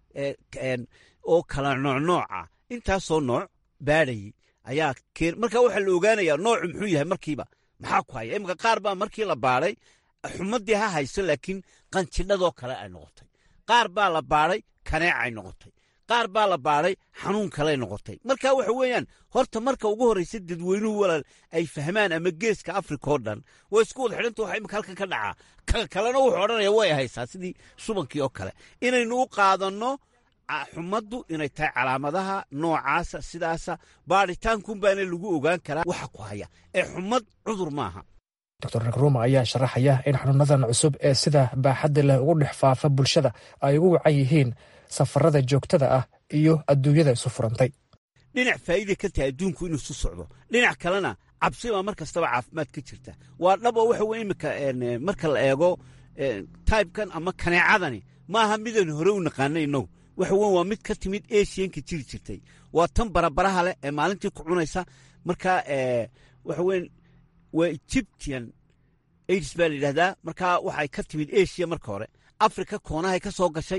oo kala noocnooca intaasoo nooc baadhayay ayaa marka waxaa la ogaanayaa noocu muxuu yahay markiiba maxaa ku haya iminka qaar baa markii la baadhay xumadii ha hayso laakiin qanjidhadoo kale ay noqotay qaar baa la baadhay kaneecay noqotay qaar baa la baadhay xanuun kaley noqotay marka waxa weeyaan horta marka ugu horraysa dadweynuhu walaal ay fahmaan ama geeska afrika oo dhan way isku wada xidhanta waxa imika halkan ka dhacaa ka kalena wuxuu odhanaya way haysaa sidii subankii oo kale inaynu u qaadanno xumaddu inay tahay calaamadaha noocaasa sidaasa baadhitaankuun baana lagu ogaan karaa waxa ku haya ee xumad cudur maaha doctor nagruma ayaa sharaxaya in xanuunadan cusub ee sida baaxadda leh ugu dhex faafa bulshada ay ugu wacan yihiin safarada joogtada ah iyo adduunyada isu furantay dhinac faa'iida ka tahay adduunku inuu isu socdo dhinac kalena cabsi baa mar kastaba caafimaad ka jirta waa dhab oo waxa weye imika marka la eego taybkan ama kaneecadani maaha midaan hore u naqaana innagu waxa weyn waa mid ka timid asianka jiri jirtay waa tan barabaraha leh ee maalintii ku cunaysa marka waxa weyn waa egyptian aids baa la yidhahdaa markaa waxay ka timid asia marka hore africa koonahay ka soo gashay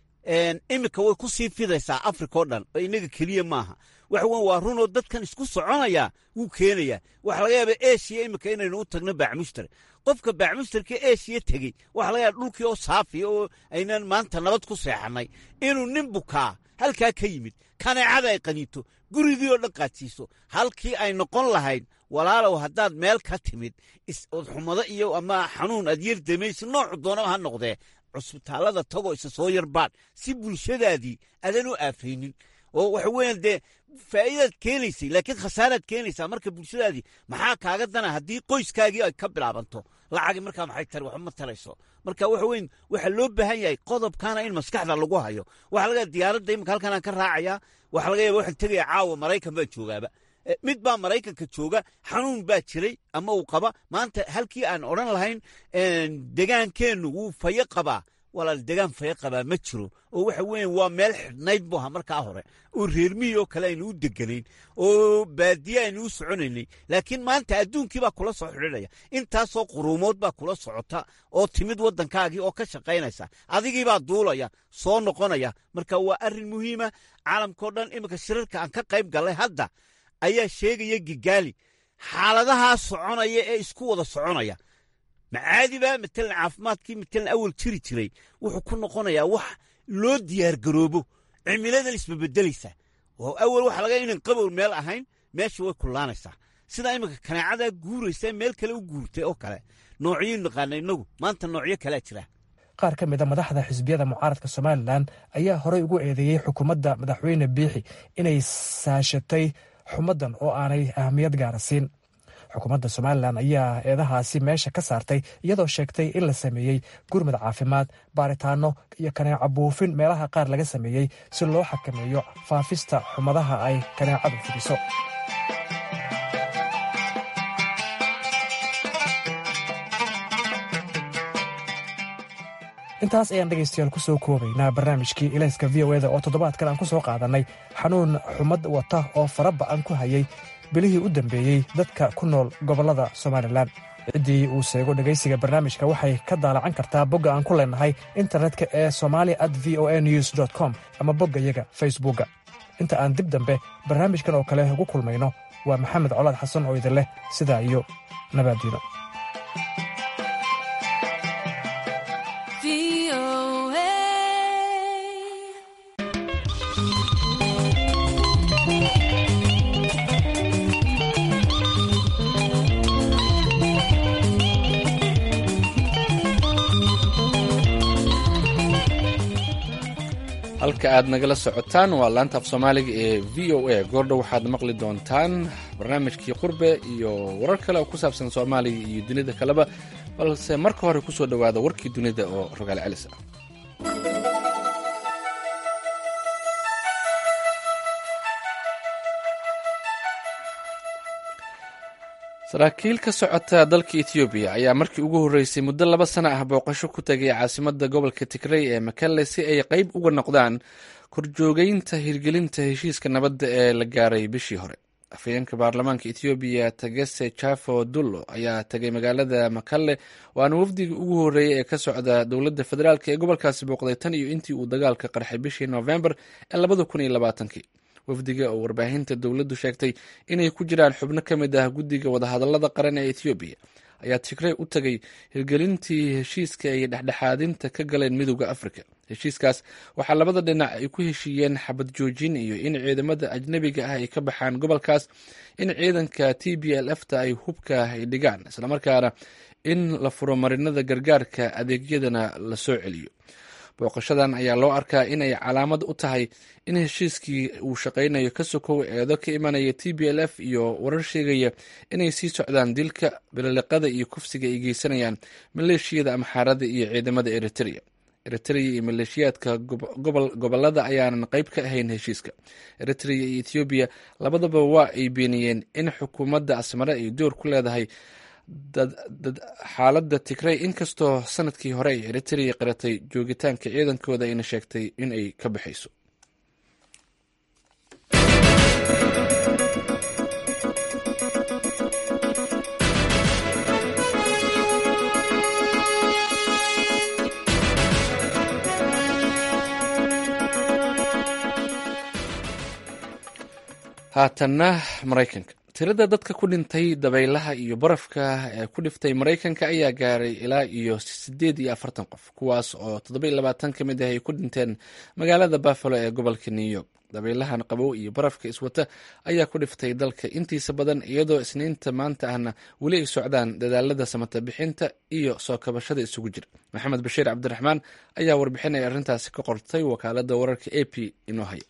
iminka way ku sii fidaysaa africa oo dhan oo innaga keliya maaha waxa weyn waa runoo dadkan isku soconaya wuu keenayaa waxa laga yaaba asia iminka inaynu u tagno baacmushtar qofka baacmushtarka asia tegey waxa laga yaaba dhulkii oo saafiya oo aynan maanta nabad ku seexannay inuu nin bukaa halkaa ka yimid kaneecada ay qaniito gurigii oo dhan qaadsiiso halkii ay noqon lahayd walaalow haddaad meel ka timid odxumado iyo ama xanuun aad yar damaysa noocu doonaba ha noqdee cusbitaallada tagoo isa soo yarbaadh si bulshadaadii adan u aafaynin oo waxa weeyaan dee faa'iidaad keenaysay laakiin khasaaraad keenaysaa marka bulshadaadii maxaa kaaga dana haddii qoyskaagii ay ka bilaabanto lacagi markaa maxay tari waxba ma tarayso marka waxa weyn waxaa loo baahan yahay qodobkana in maskaxda lagu hayo waxaa laga diyaaradda imika halkan aan ka raacayaa waxaa laga yaba waxaan tegaya caawa maraykan baan joogaaba mid baa maraykanka jooga xanuun baa jiray ama uu qaba maanta halkii aan odhan lahayn degaankeennu wuu fayo qabaa walaal degaan fayo qabaa ma jiro oo waxa weeye waa meel xidhnayd bu aha markaa hore oo reermihii oo kale aynu u deganayn oo baadiye aynu u soconaynay laakiin maanta adduunkii baa kula soo xidhinaya intaasoo quruumood baa kula socota oo timid waddankaagii oo ka shaqaynaysa adigii baa duulaya soo noqonaya marka waa arrin muhiima caalamkao dhan iminka shirarka aan ka qayb gallay hadda ayaa sheegaya gigaali xaaladahaa soconaya ee isku wada soconaya macaadiba matalan caafimaadkii matalan awal jiri jiray wuxuu ku noqonayaa wax loo diyaargaroobo cimiladan isbabedelaysa oo awal waxa laga inan qabow meel ahayn meesha way kullaanaysaa sidaa iminka kaneecada guuraysa meel kale u guurtay oo kale noocyo naqaana inagu maanta noocyo kalea jira qaar ka mida madaxda xisbiyada mucaaradka somalilan ayaa horey ugu eedeeyey xukuumadda madaxweyne biixi inay saashatay xumaddan oo aanay ahamiyad gaara siin xukuumadda somalilan ayaa eedahaasi meesha ka saartay iyadoo sheegtay in la sameeyey gurmud caafimaad baaritaano iyo kaneeco buufin meelaha qaar laga sameeyey si loo xakameeyo faafista xumadaha ay kaneecadu fidiso intaas ayaan dhegaystayaal ku soo koobaynaa barnaamijkii ilayska v o eda oo toddobaadkan aan ku soo qaadannay xanuun xumad wata oo fara ba'an ku hayay bilihii u dambeeyey dadka ku nool gobollada somalilan ciddii uu seego dhegaysiga barnaamijka waxay ka daalacan kartaa bogga aan ku leenahay internetka ee somali at v o a news com ama boggayaga facebookga inta aan dib dambe barnaamijkan oo kale ugu kulmayno waa maxamed colaad xasan oo idin leh sidaa iyo nabaaddiino halka aad nagala socotaan waa laanta af soomaaliga ee v o a goordhow waxaad maqli doontaan barnaamijkii qurbe iyo warar kale oo ku saabsan soomaaliya iyo dunida kaleba balse marka hore kusoo dhowaada warkii dunida oo rogaal celis ah saraakiil ka socota dalka etoobiya ayaa markii ugu horreysay muddo laba sana ah booqasho ku tegay caasimadda gobolka tigrey ee makale si ay qayb uga noqdaan korjoogeynta hirgelinta heshiiska nabadda ee la gaaray bishii hore afhayeenka baarlamaanka etoobiya tagese jafo dullo ayaa tegay magaalada makale waana wafdigii ugu horreeyey ee ka socda dowladda federaalk ee gobolkaasi booqday tan iyo intii uu dagaalka qarxay bishii noofembar ee labada kun iyo labaatankii wafdiga oo warbaahinta dowladdu sheegtay inay ku jiraan xubno ka mid ah guddiga wadahadallada qaran ee etoobiya ayaa tigrey u tagay hirgelintii heshiiska ay dhexdhexaadinta ka galeen midooda afrika heshiiskaas waxaa labada dhinac ay ku heshiiyeen xabad joojin iyo in ciidamada ajnebiga ah ay ka baxaan gobolkaas in ciidanka t b l f ta ay hubka ay dhigaan islamarkaana in la furo marinada gargaarka adeegyadana la soo celiyo booqashadan ayaa loo arkaa in ay calaamad u tahay in heshiiskii uu shaqaynayo ka sokow eedo ka imanaya t b l f iyo warar sheegaya inay sii socdaan dilka bililiqada iyo kufsiga ay geysanayaan maleeshiyada amxaarada iyo ciidamada eritrea eritrea iyo maleeshiyaadka gobolada ayaanan qayb ka ahayn heshiiska eritrea iyo ethoobiya labadaba waa ay beeniyeen in xukuumadda asmare ay door ku leedahay xaaladda tigrey inkastoo sanadkii hore ay eritrea qiratay joogitaanka ciidankooda ayna sheegtay in ay ka baxayso haatanna maraykanka tirada dadka ku dhintay dabaylaha iyo barafka ee ku dhiftay maraykanka ayaa gaaray ilaa iyo sideed iyo afartan qof kuwaas oo toddoba iyo labaatan ka mid ah ay ku dhinteen magaalada buffalo ee gobolka new york dabaylahan qabow iyo barafka iswata ayaa ku dhiftay dalka intiisa badan iyadoo isniinta maanta ahna weli ay socdaan dadaalada samata bixinta iyo soo kabashada isugu jira maxamed bashiir cabdiraxmaan ayaa warbixinaya arrintaasi ka qortay wakaalada wararka a p inoo haya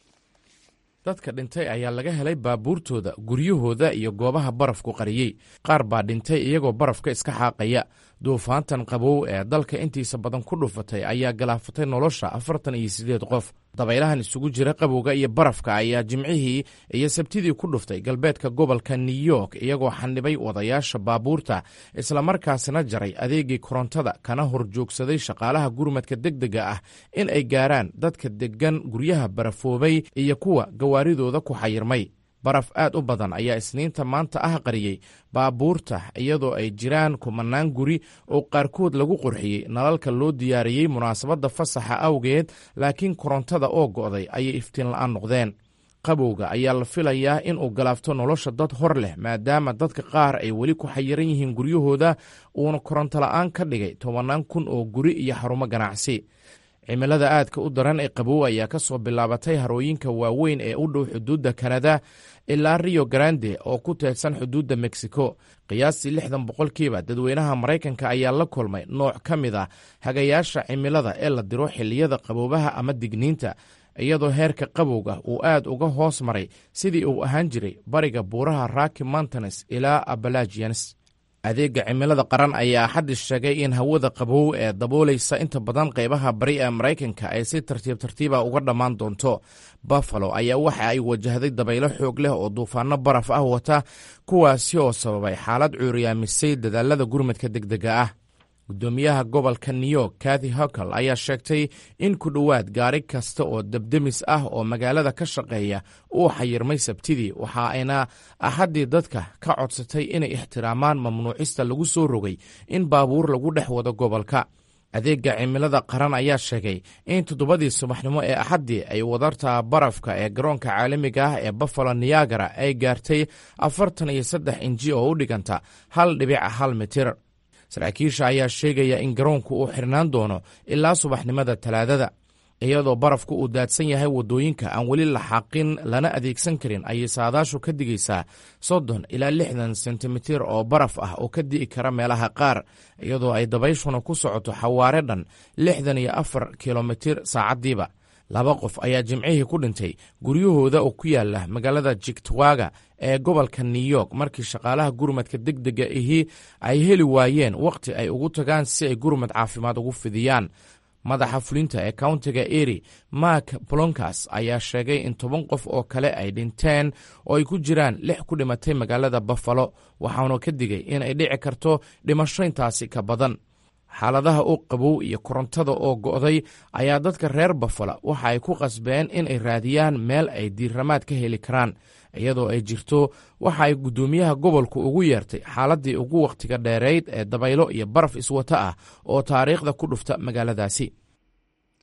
dadka dhintay ayaa laga helay baabuurtooda guryahooda iyo goobaha barafku qariyey qaar baa dhintay iyagoo barafka iska xaaqaya duufaantan qabow ee dalka intiisa badan ku dhufatay ayaa galaafatay nolosha afartan iyo siddeed qof dabaylahan isugu jira qabowga iyo barafka ayaa jimcihii iyo sabtidii ku dhuftay galbeedka gobolka new york iyagoo xanibay wadayaasha baabuurta islamarkaasina jaray adeegii korontada kana horjoogsaday shaqaalaha gurmadka degdega ah in ay gaaraan dadka deggan guryaha barafoobay iyo kuwa gawaaridooda ku xayirmay baraf aad u badan ayaa isniinta maanta ah qariyey baabuurta iyadoo ay jiraan kumanaan guri oo qaarkood lagu qurxiyey nalalka loo diyaariyey munaasabadda fasaxa awgeed laakiin korontada oo go'day ayay iftiin la'aan noqdeen qabowga ayaa la filayaa in uu galaafto nolosha dad hor leh maadaama dadka qaar ay weli ku xayiran yihiin guryahooda uuna koronto la'aan ka dhigay tobannaan kun oo guri iyo xarumo ganacsi cimilada aadka u daran ee qabow ayaa ka soo bilaabatay harooyinka waaweyn ee u dhow xuduudda kanada ilaa rio grande oo ku teedsan xuduudda mexico qiyaastii lixdan boqolkiiba dadweynaha maraykanka ayaa la kulmay nooc ka mid a hagayaasha cimilada ee la diro xilliyada qaboobaha ama digniinta iyadoo heerka qabowga uu aad uga hoos maray sidii uu ahaan jiray bariga buuraha raki mountanes ilaa abalagians adeega cimilada qaran ayaa axaddi sheegay in hawada qabow ee daboolaysa inta badan qaybaha bari ee maraykanka ay si tartiib tartiiba uga dhammaan doonto buffalo ayaa waxa ay wajahday dabaylo xoog leh oo duufaano baraf ah wata kuwaasi oo sababay xaalad cuuriyaamisay dadaalada gurmadka degdega ah gudoomiyaha gobolka new york kathy hokel ayaa sheegtay in ku dhowaad gaari kasta oo debdemis ah oo magaalada ka shaqeeya uu xayirmay sabtidii waxa ayna axaddii dadka ka codsatay inay ixtiraamaan mamnuucista lagu soo rogay in baabuur lagu dhex wado gobolka adeega cimilada qaran ayaa sheegay in toddobadii subaxnimo ee axaddii ay wadarta barafka ee garoonka caalamiga ah ee buffalo niyagara ay gaartay afartan iyo saddex inji oo u dhiganta hal dhibic hal mitir saraakiisha ayaa sheegaya in garoonku uu xirnaan doono ilaa subaxnimada talaadada iyadoo barafku uu daadsan yahay waddooyinka aan weli la xaaqin lana adeegsan karin ayay saadaashu ka digaysaa soddon ilaa lixdan sentimitir oo baraf ah oo ka di'i kara meelaha qaar iyadoo ay dabayshuna ku socoto xawaare dhan lixdan iyo afar kilomitir saacaddiiba laba qof ayaa jimcihii ku dhintay guryahooda oo ku yaala magaalada jigtwaga ee gobolka new york markii shaqaalaha gurmadka degdega ahi ay heli waayeen wakhti ay ugu tagaan si ay gurmad caafimaad ugu fidiyaan madaxa fulinta ee countiga eri mark blonkas ayaa sheegay in toban qof oo kale ay dhinteen oo ay ku jiraan lix ku dhimatay magaalada buffalo waxaanu ka digay in ay dhici karto dhimasho intaasi ka badan xaaladaha oo qabow iyo korontada oo go'day ayaa dadka reer buffalo waxa ay ku qasbeen in ay raadiyaan meel ay diirramaad ka heli karaan iyadoo ay jirto waxa ay guddoomiyaha gobolku ugu yeertay xaaladdii ugu wakhtiga dheerayd ee dabaylo iyo baraf iswata ah oo taariikhda ku dhufta magaaladaasi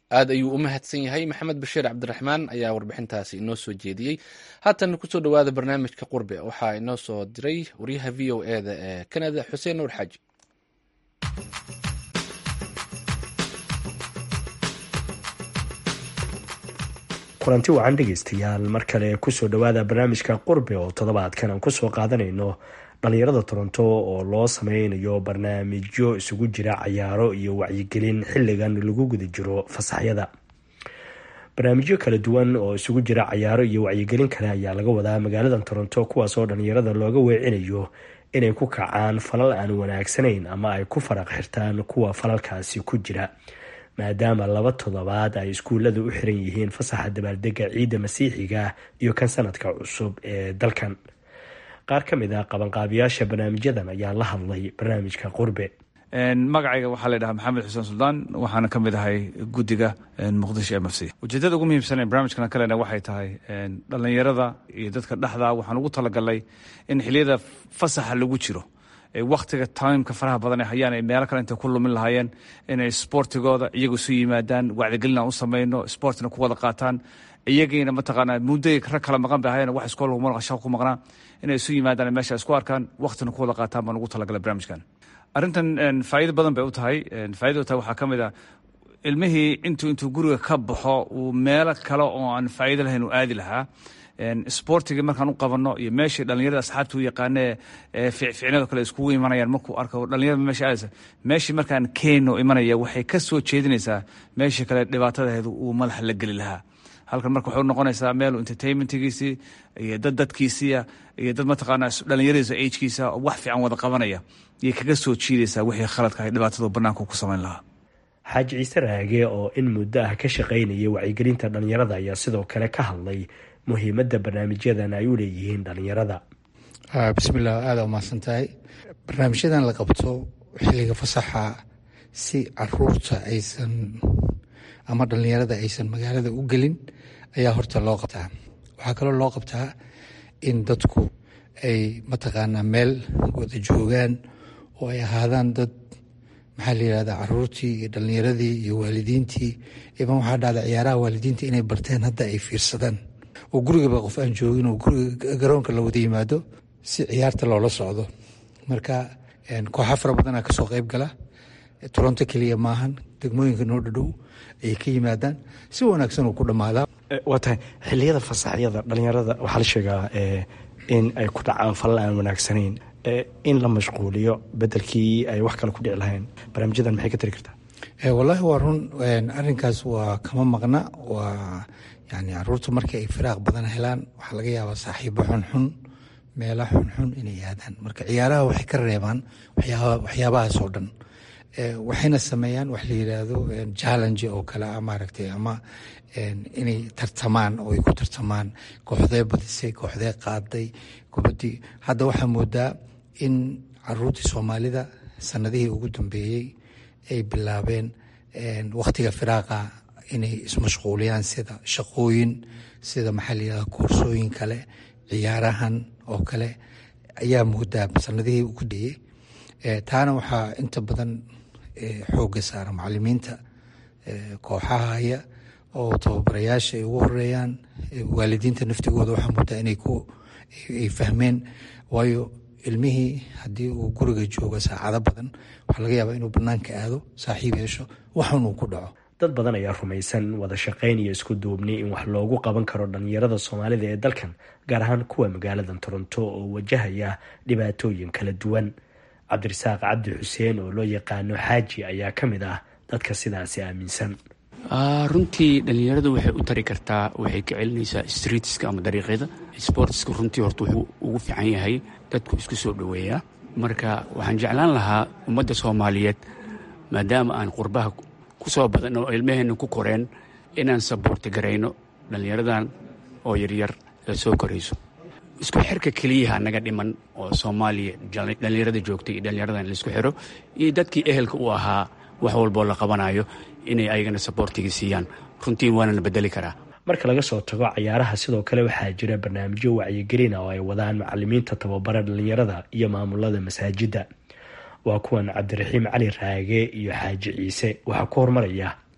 aad ayuu u mahadsan yahay maxamed bashiir cabdiraxmaan ayaa warbixintaasi inoo soo jeediyey haatan kusoo dhowaada barnaamijka qurbe waxaa inoo soo diray waryaha v o e da ee kanada xuseen nuur xaaji kulanti wacan dhegeystayaal mar kale kusoo dhowaada barnaamijka qurbe oo toddobaadkan aan kusoo qaadanayno dhalinyarada toronto oo loo sameynayo barnaamijyo isugu jira cayaaro iyo wacyigelin xiligan lagu guda jiro fasaxyada barnaamijyo kala duwan oo isugu jira cayaaro iyo wacyigelin kale ayaa laga wadaa magaalada toronto kuwaas oo dhalinyarada looga weecinayo inay ku kacaan falal aan wanaagsanayn ama ay ku faraq xirtaan kuwa falalkaasi ku jira maadaama laba toddobaad ay iskuullada u xiran yihiin fasaxa dabaaldega ciidda masiixiga iyo kan sanadka cusub ee dalkan qaar ka mid ah qabanqaabiyaasha barnaamijyadan ayaa la hadlay barnaamijka qurbe magacayga waxaa la dhahaa maxamed xuseen suldaan waxaana ka mid ahay guddiga muqdisho m f c ujeedada ugu muhiimsan ee barnaamijkan kalena waxay tahay dhallinyarada iyo dadka dhexda waxaan ugu talagalnay in xiliyada fasaxa lagu jiro waktiga timeka faraha badan ee hayaan ay meelo kale intay ku lumin lahaayeen inay sportigooda iyagu isu yimaadaan wacdigelin aan u samayno sportina ku wada qaataan iyagiina mataqaanaa mudday rag kala maqan bay ahayen wax iskool laguma shaqo ku maqnaa inay isu yimaadaan meesha isku arkaan waktina ku wada qaataan baan ugu talagalay barnaamijkan arrintan faa'iido badan bay u tahay faa'ido tahay waxaa ka mid ah ilmihii intuu intuu guriga ka baxo uu meelo kale oo aan faa'iido lahayn uu aadi lahaa sportigii markaan u qabanno iyo meeshii dhallinyarada asxaabta u yaqaane ee ficficnado kale iskugu imanayaan markuu arko dhallinyarada meesha aadaysa meeshii markaan keeno imanaya waxay ka soo jeedinaysaa meeshii kale dhibaatadaheedu uu madaxa la geli lahaa halkan marka waxay noqonaysaa meel entertainmentgiisii iyo dad dadkiisiia iyo dad mataqaanaa dhallinyaradiisa agkiisa oo wax fiican wada qabanaya iyay kaga soo jiidaysaa wixii khaladka ay dhibaatadu banaanka ku samayn lahaa xaaji ciise raage oo in muddo ah ka shaqaynaya wacyigelinta dhallinyarada ayaa sidoo kale ka hadlay muhiimadda barnaamijyadan ay u leeyihiin dhallinyarada bismillaah aada umahadsan tahay barnaamijyadan la qabto xilliga fasaxa si caruurta aysan ama dhallinyarada aysan magaalada u gelin ayaa horta loo qabtaa waxaa kaloo loo qabtaa in dadku ay mataqaanaa meel wada joogaan oo ay ahaadaan dad maxaa la yihahdaa caruurtii iyo dhallinyaradii iyo waalidiintii iman waxaa dhacda ciyaaraha waalidiinta inay barteen hadda ay fiirsadaan oo gurigaba qof aan joogin oo guriga garoonka la wada yimaado si ciyaarta loola socdo marka kooxa fara badanaa kasoo qeyb gala toronto keliya maahan degmooyinka noo dhadhow ayay ka yimaadaan si wanaagsan uu ku dhammaadaa waa tahay xiliyada fasaxyada dhallinyarada waxaa la sheegaa in ay ku dhacaan falal aan wanaagsanayn in la mashquuliyo bedelkii ay wax kale ku dhici lahayn barnaamijyadan maxay ka tari kartaa wallaahi waa run arrinkaas waa kama maqna waa yani caruurta markii ay firaaq badan helaan waxaa laga yaabaa saaxiibo xunxun meela xunxun inay aadaan marka ciyaaraha waxay ka reebaan waxyaabahaas oo dhan waxayna sameeyaan wax la yidhaahdo challenge oo kale ah maaragtay ama inay tartamaan oo ay ku tartamaan kooxdee badisay kooxdee qaaday kubaddii hadda waxaa moodaa in caruurtii soomaalida sanadihii ugu dambeeyey ay bilaabeen wakhtiga firaaqa inay ismashquuliyaan sida shaqooyin sida maxaa la yidhahda koorsooyin kale ciyaarahan oo kale ayaa moodaa sanadihii ugu dheyey taana waxaa inta badan xoogga saara macalimiinta kooxaha haya oo tababarayaasha ay ugu horeeyaan waalidiinta naftigooda waxaa moodaa inay ay fahmeen waayo ilmihii haddii uu guriga joogo saacado badan waxaa laga yaabaa inuu banaanka aado saaxiib yeesho waxun uu ku dhaco dad badan ayaa rumaysan wada shaqayn iyo isku duubni in wax loogu qaban karo dhallinyarada soomaalida ee dalkan gaar ahaan kuwa magaalada toronto oo wajahaya dhibaatooyin kala duwan cabdirasaaq cabdi xuseen oo loo yaqaano xaaji ayaa ka mid ah dadka sidaasi aaminsan runtii dhallinyaradu waxay u tari kartaa waxay ka celinaysaa streetska ama dariiqyada sportska runtii horta wuxuu ugu fiican yahay dadku isku soo dhoweeyaa marka waxaan jeclaan lahaa ummadda soomaaliyeed maadaama aan qurbaha ku soo badan oo ilmaheenna ku koreen inaan sabuurti garayno dhallinyaradan oo yaryar ee soo korayso isku xirka keliyaha naga dhiman oo soomaaliya dhallinyarada joogtay iyo dhallinyaradan laisku xiro iyo dadkii ehelka u ahaa wax walboo la qabanayo inay ayagana saboortiga siiyaan runtii waana la bedeli karaa marka laga soo tago cayaaraha sidoo kale waxaa jira barnaamijyo wacyigelina oo ay wadaan macalimiinta tababara dhallinyarada iyo maamulada masaajidda waa kuwan cabdiraxiim cali raage iyo xaaji ciise waxaa ku hormaraya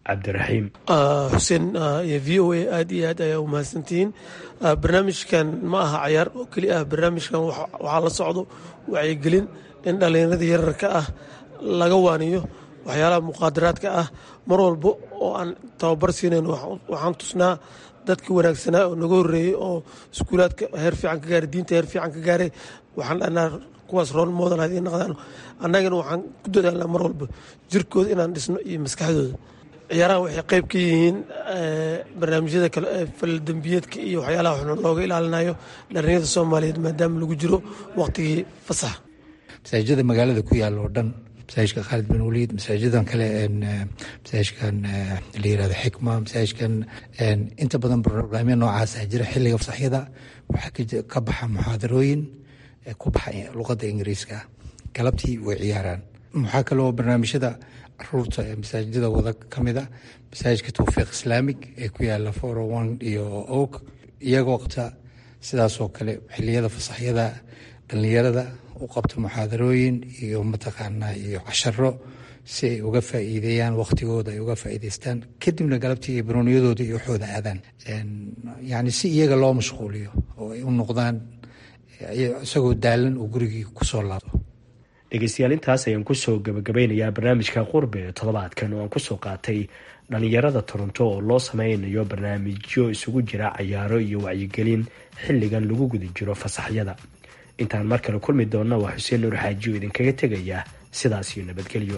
cabdiraxiim xuseen iyo v o a aad iyo aad ayaa umahadsantihiin barnaamijkan ma aha cayaar oo keli ah barnaamijkan waxaa la socdo wacyigelin in dhallinyarada yararka ah laga waaniyo waxyaalaha muqaadaraadka ah mar walba oo aan tababar siinayn waxaan tusnaa dadkii wanaagsanaa oo naga horreeyey oo iskuulaadka heer fiican ka gaaray diinta heer fiican ka gaaray waxaan dhahnaa kuwaas rool model hadii naqdaan annagana waxaan ku dadaalnaa mar walba jirkooda inaan dhisno iyo maskaxdooda ciyaaraha waxay qayb ka yihiin barnaamijyada kale ee faldembiyeedka iyo waxyaalaha xun looga ilaalinayo dhallinyarada soomaaliyeed maadaama lagu jiro waqtigii fasax masaajida magaalada ku yaalla oo dhan masaajidka khaalid bin waliid masaajidan kale masaajidkan la yirahdo xikma masaajidkan inta badan barnaamijya noocaasa jira xilliga fasaxyada waxaa ka baxa muxaadarooyin ku baxa luqadda ingiriiska galabtii way ciyaaraan waxaa kaloo barnaamijyada caruurta ee masaajidada wada ka mida masaajidka towfiiq islaamig ee ku yaala foro one iyo og iyagoo qabta sidaasoo kale xiliyada fasaxyada dhallinyarada u qabta muxaadarooyin iyo mataqaanaa iyo casharo si ay uga faa'iideeyaan wakhtigooda ay uga faa'iideystaan kadibna galabtii iyo barooniyadooda iyo waxooda aadaan yacni si iyaga loo mashquuliyo oo ay u noqdaan isagoo daalan uu gurigii kusoo laabto dhegeystayaal intaas ayaan kusoo gabagabeynayaa barnaamijka qurbe ee toddobaadkan oo aan kusoo qaatay dhallinyarada toronto oo loo sameynayo barnaamijyo isugu jira cayaaro iyo wacyigelin xilligan lagu guda jiro fasaxyada intaan mar kale kulmi doonna waa xuseen nuur xaaji oo idinkaga tegaya sidaas iyo nabadgelyo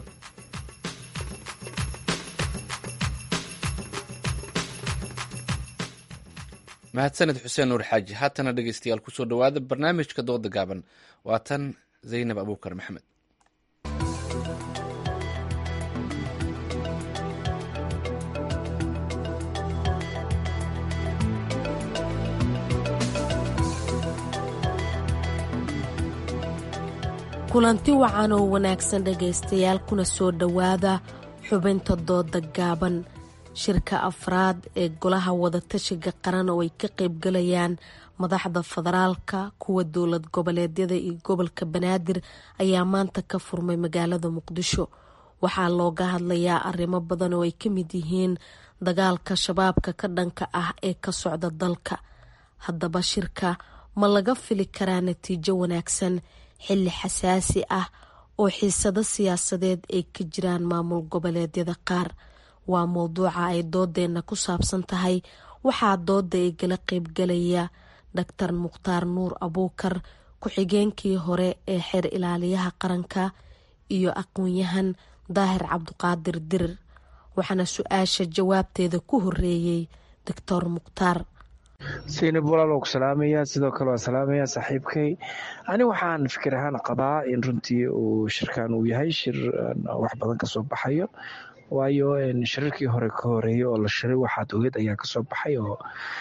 mahadsaned xuseen nuur xaaji haatana dhegeystayaal kusoo dhowaada barnaamijka dooda gaaban waa tan zaynab abuukar maxamed kulanti wacan oo wanaagsan dhegaystayaal kuna soo dhowaada xubinta dooda gaaban shirka afraad ee golaha wadatashiga qaran oo ay ka qaybgalayaan madaxda federaalka kuwa dowlad goboleedyada iyo gobolka banaadir ayaa maanta ka furmay magaalada muqdisho waxaa looga hadlayaa arrimo badan oo ay ka mid yihiin dagaalka shabaabka ka dhanka ah ee ka socda dalka haddaba shirka ma laga fili karaa natiijo wanaagsan xilli xasaasi ah oo xiisado siyaasadeed ay ka jiraan maamul goboleedyada qaar waa mowduuca ay doodeenna ku saabsan tahay waxaa dooda igala qeybgalaya doctor mukhtaar nuur abuukar ku-xigeenkii hore ee xeer ilaaliyaha qaranka iyo aqoon-yahan daahir cabduqaadir dirir waxaana su-aasha jawaabteeda ku horeeyey doctor mukhtaar saynab walaal ku salaamaya sidoo kale waan salaamaya saaxiibkay ani waxaan fikir ahaan qabaa in runtii uu shirkan uu yahay shir wax badan kasoo baxayo waayo shirarkii hore ka horeeyay oo la shiray waxaad ogeed ayaa kasoo baxay oo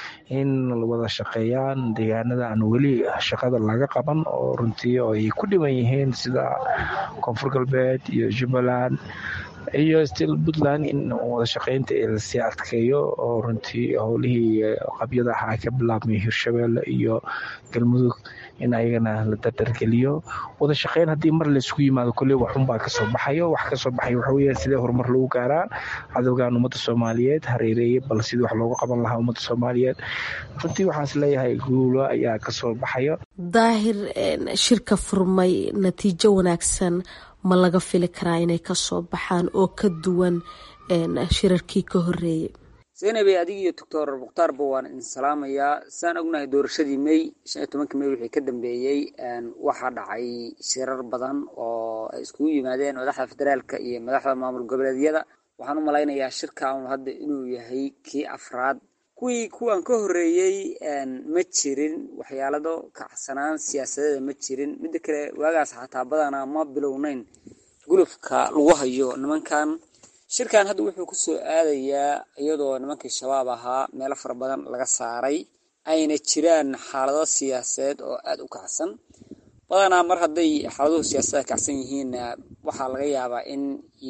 in wada shaqeeyaan deegaanada aan weli shaqada laga qaban oo runtii oo ay ku dhiban yihiin sida koonfur galbeed iyo jubbaland iyo stil puntland in wada shaqeynta lasii adkeeyo oo runtii howlihii qabyada ahaa ka bilaabmay hirshabeelle iyo galmudug in ayagana la dardargeliyo wada shaqeyn haddii mar laysku yimaado kolley waxunbaa kasoo baxayo wax kasoo baxay waxaweye sidee horumar lagu gaaraa cadowgan ummadda soomaaliyeed hareereeye bal sidii wax loogu qaban lahaa ummadda soomaaliyeed runtii waxaas leeyahay guulo ayaa kasoo baxayo daahir shirka furmay natiijo wanaagsan ma laga fili karaa inay kasoo baxaan oo ka duwan shirarkii ka horeeyay zaynabey adig iyo doctor mukhtaarba waan idin salaamayaa saan ognahay doorashadii may shan iyo tobankii may wixii ka dambeeyey waxaa dhacay shirar badan oo ay iskugu yimaadeen madaxda federaalka iyo madaxda maamul goboleedyada waxaan u malaynayaa shirkan hadda inuu yahay kii afraad kuwii kuwan ka horeeyey ma jirin waxyaalado kacsanaan siyaasadeeda ma jirin midda kale waagaas xataa badanaa ma bilownayn gulufka lagu hayo nimankan shirkan hadda wuxuu kusoo aadayaa iyadoo nimankii shabaab ahaa meelo fara badan laga saaray ayna jiraan xaalado siyaasadeed oo aada u kacsan badanaa mar hadday xaaladuhu siyaasadda kacsan yihiin waxaa laga yaabaa in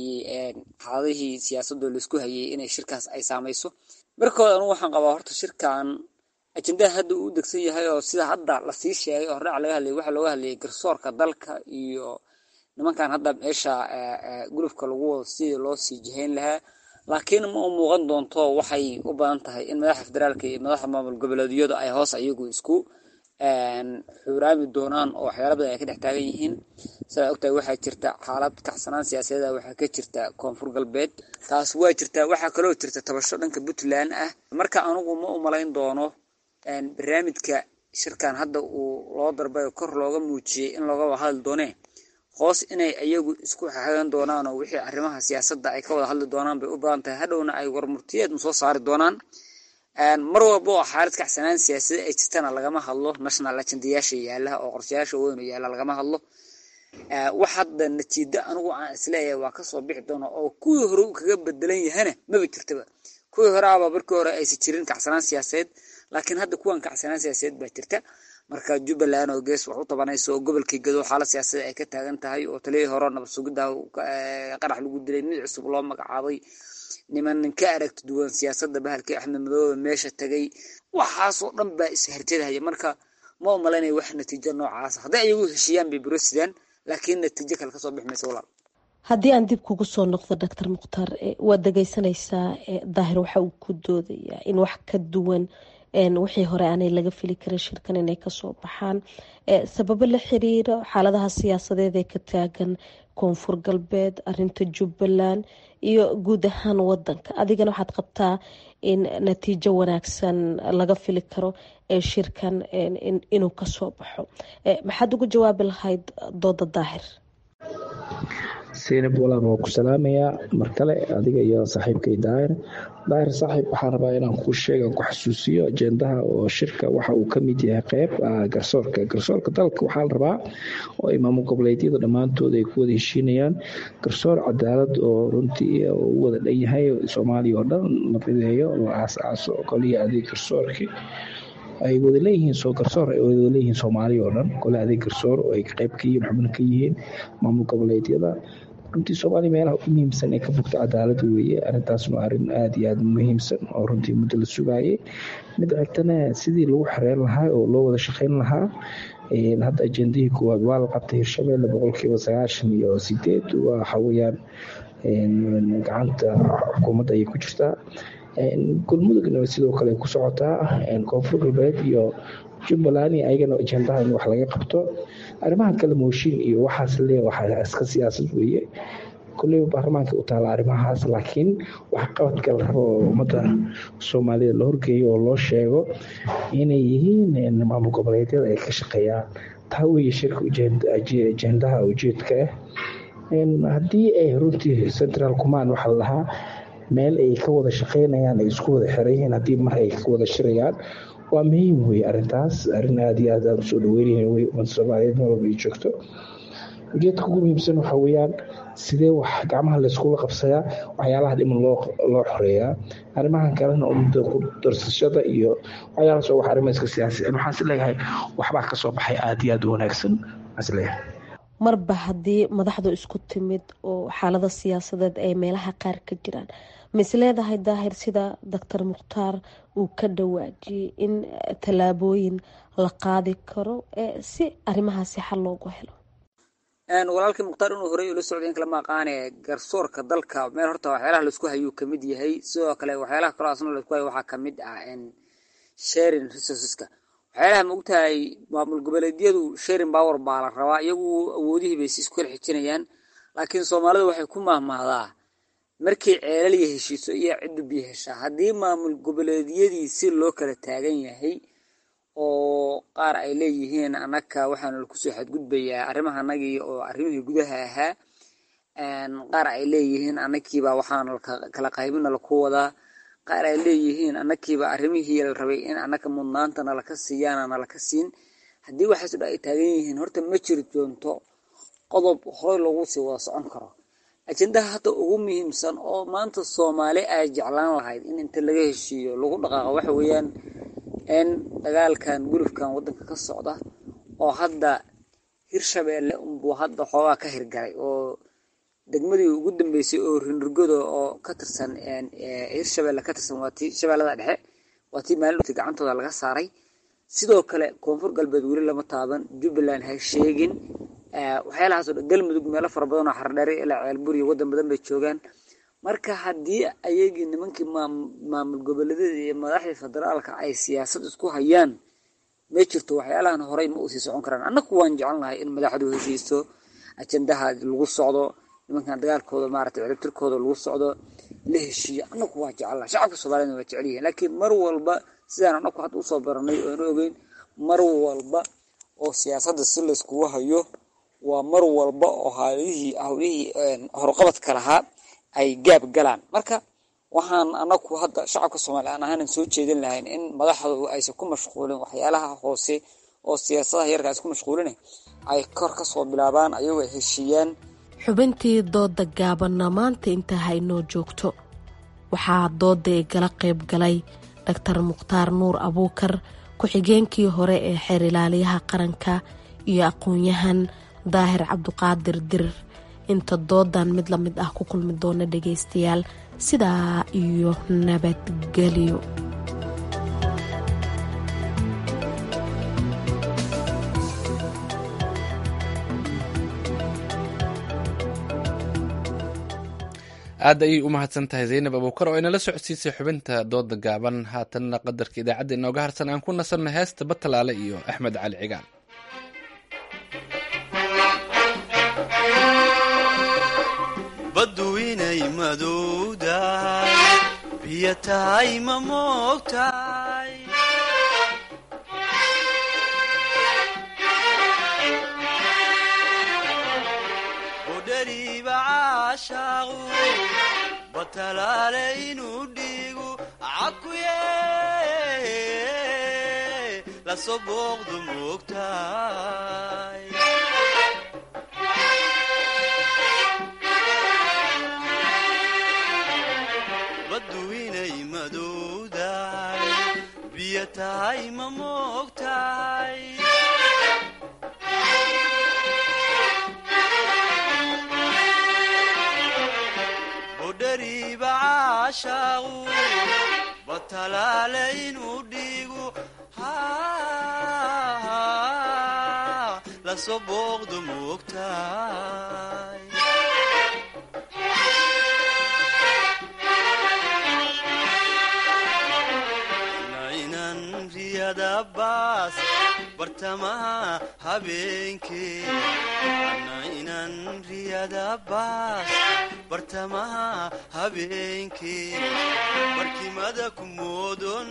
xaaladihii siyaasadoo laisku hayay inay shirkaas ay saamayso markooda anugu waxaan qabaa horta shirkan ajendaha hadda uu degsan yahay oo sida hadda lasii sheegay oo hordhac laga hadlayay waxaa looga hadlayay garsoorka dalka iyo nimankan hadda meesha gulufka lagu wado sidii loo sii jihayn lahaa laakiin ma u muuqan doonto waxay u badan tahay in madaxa federaalka iyo madaxa maamul goboleedyadu ay hoos ayagu isku xuuraami doonaan oo waxyaala badan ay ka dhex taagan yihiin sidaa ogtahay waxaa jirta xaalad kacsanaan siyaasadeeda waxaa ka jirta koonfur galbeed taas waa jirta waxaa kaloo jirta tabasho dhanka puntland ah marka anugu ma u malayn doono barnaamijka shirkan hadda uu loo darbay kor looga muujiyey in looga hadli doonee hoos inay iyagu isku xagan doonaan oo wixii arrimaha siyaasadda ay ka wada hadli doonaan bay u badan tahay hadhowna ay warmurtiyeed soo saari doonaan mar walba oo xaalad kacsanaan siyaasada ay jirtana lagama hadlo national agendayaasha yaala oo qorshayaasha weyn yaala lagama hadlo wax hadda natiijo anigu aan isleeyahay waa kasoo bixi doona oo kuwii hore uu kaga bedelan yahana maba jirtaba kuwii hore aba markii hore aysan jirin kacsanaan siyaasadeed laakiin hadda kuwan kacsanaan siyaasadeed baa jirta marka jubbaland oo gees wax u tabanayso oo gobolkii gado xaalad siyaasadeed ay ka taagan tahay oo taliyii hore nabad sugidda qarax lagu dilay mid cusub loo magacaabay niman ka aragti duwan siyaasadda bahalkii axmed madoobe meesha tagay waxaasoo dhan baa isharjadahaya marka ma umalaynaya wax natiijo noocaas hadday ayagu heshiiyaan bay burosidaan laakiin natiijo kale kasoo bixi maysa walaal haddii aan dib kugu soo noqdo doctor mukhtaar waad dhegeysanaysaa daahir waxa uu ku doodayaa in wax ka duwan wixii hore aanay laga fili karin shirkan inay kasoo baxaan sababo la xiriiro xaaladaha siyaasadeed ee ka taagan koonfur galbeed arinta jubbaland iyo guud ahaan wadanka adigana waxaad qabtaa in natiijo wanaagsan laga fili karo ee shirkan inuu kasoo baxo maxaad ugu jawaabi lahayd dooda daahir seynab walaal waa ku salaamayaa mar kale adiga iyo saaxiibkay daahir daahir saaxiib waxaan rabaa inaan kuu sheegan ku xasuusiyo ajendaha oo shirka waxa uu kamid yahay qeyb garsoorka garsoorka dalka waxaa la rabaa oo imaamo goboleedyada dhammaantood ay ku wada heshiinayaan garsoor cadaalad oo runtii u wada dhan yahay soomaaliya oo dhan la mideeyo la aasaaso koliya adeeg garsoorkii ay wada leeyihiin soo garsoor ay wada leeyihiin soomaaliya oo dhan kole adeeg garsoor oo ay qayb ka yihiin xubno ka yihiin maamul goboleedyada runtii soomaaliya meelaha ugu muhiimsan ee ka fogta cadaalad weeye arrintaasna arrin aada iyo aada muhiimsan oo runtii muddo la sugaayay mid xigtana sidii lagu xereyn lahaa oo loo wada shaqeyn lahaa hadda ajendihii koowaad waa la qabtay hirshabelle boqolkiiba sagaashan iyo sideed waxa weeyaan gacanta xukuumadda ayay ku jirtaa galmudugna sidoo kale ku socotaa koonfur galbeed iyo jubbaland ayagana ajendaha in wax laga qabto arrimaha kale mooshin iyo waxaas le waxaa iska siyaasad weeye kulleyba baarlamaanka u taala arrimahaas laakiin wax qabadka la rabo oo ummadda soomaalida la horgeeyo oo loo sheego inay yihiin maamul goboleedyada ay ka shaqeeyaan taa weeye shirka ajendaha ujeedka ah haddii ay runtii central command waxaa lahaa meel ay ka wada shaqeynayaan ay isku wada xeranyihiin haddii mar ay ka wada shirayaan waa muhiim weye arintaas arin aada iyo aad aan usoo dhaweynayn wey ummadda soomaaliyeed meel walba ay joogto ujeedka ugu muhiimsan waxaa weeyaan sidee wax gacmaha layskula qabsayaa waxyaalaha dhiman loo loo xoreeyaa arrimahan kalena ummadda ku darsashada iyo waxyaalahaas oo wax arrimo iska siyaasi waxaan is leeyahay waxbaa kasoo baxay aada iyo aada u wanaagsan waxaan is leeyahay marba haddii madaxdu isku timid oo xaalada siyaasadeed ay meelaha qaar ka jiraan ma is leedahay daahir sida doctor mukhtaar uu ka dhawaajiyey in tallaabooyin la qaadi karo si arrimahaasi xal loogu helo walaalkii mukhtaar inuu horey ula socday in kala maaqaane garsoorka dalka meel horta waxyaalaha laisku hayuu kamid yahay sidoo kale waxyaalaha kaloo asna laisku hayo waxaa kamid ah sharing resourceska waxyaalaha ma ogtahay maamul goboleedyadu sharing power baa la rabaa iyagu awoodihii bay si isku kala xijinayaan laakiin soomaalida waxay ku mahmahdaa markii ceelal iyo heshiiso iyo ciddu biyo heshaa haddii maamul goboleedyadii si loo kala taagan yahay oo qaar ay leeyihiin anaka waxaana lakusoo xadgudbayaa arrimaha anagii oo arrimihii gudaha ahaa qaar ay leeyihiin anakiiba waxaana kala qaybina laku wadaa qaar ay leeyihiin anakiiba arrimihii la rabay in anaka mudnaanta nalaka siiyaana nalaka siin haddii waxaas dha ay taagan yihiin horta ma jiri doonto qodob horey lagu sii wada socon karo ajendaha hadda ugu muhiimsan oo maanta soomaali ay jeclaan lahayd in inta laga heshiiyo lagu dhaqaaqo waxa weeyaan in dagaalkan gulufkan wadanka ka socda oo hadda hirshabeelle unbuu hadda xoogaa ka hirgalay oo degmadii ugu dambeysay oo rinurgoda oo ka tirsan hirshabeelle ka tirsan waa tii shabeellada dhexe waa tii maalin gacantooda laga saaray sidoo kale koonfur galbeed weli lama taaban jubbaland ha sheegin waxyaalahaasoo dhan galmudug meelo fara badan oo xardheere ilaa ceelbur iyo waddan badan bay joogaan marka haddii ayagii nimankii maamul goboleedyada iyo madaxdii federaalka ay siyaasad isku hayaan ma jirto waxyaalahan horey ma usii socon karaan annaku waan jecelnahay in madaxdu heshiisto ajendaha lagu socdo nimankan dagaalkooda maaragtay ciribtirkooda lagu socdo la heshiiyo annaku waa jecelnahay shacabka soomaaliyana waa jecel yihiin laakiin mar walba sidaan annaku hadda usoo baranay oo anu ogeyn mar walba oo siyaasadda si layskugu hayo waa mar walba oo hawlihii hawlihii horqabadka lahaa ay gaab galaan marka waxaan anaku hadda shacabka soomaaliya aan ahaanan soo jeedin lahayn in madaxdu aysan ku mashquulin waxyaalaha hoose oo siyaasadaha yarka isku mashquulina ay kor ka soo bilaabaan ayagoo ay heshiiyaan xubintii dooda gaabanna maanta inta haynoo joogto waxaa dooda igala qayb galay dhaktar mukhtaar nuur abuukar ku-xigeenkii hore ee xeer ilaaliyaha qaranka iyo aqoon-yahan daahir cabduqaadir dirir inta doodan mid la mid ah ku kulmi doona dhagaystayaal sidaa iyo nabadgelyo aad ayay u mahadsan tahay zaynab abuukar oo inala socodsiisay xubinta dooda gaaban haatanna qadarka idaacadda inooga harsan aan ku nasanno heesta batalaale iyo axmed cali cigaal baddu inay madowdahay biyo tahay ma moogtahay udhariiba caashaaqu batalaale inuu dhiigu cakuye lasoo booqdu moogtahay baddu inay madowdahay biyo tahay ma moogtahay budhariiba caashaaqu batalaale inuu dhiigu lasoo booqdu moogtahay baas bartamaha habeenkee ana inan riyada baas bartamaha habeenkee barkimada ku moodon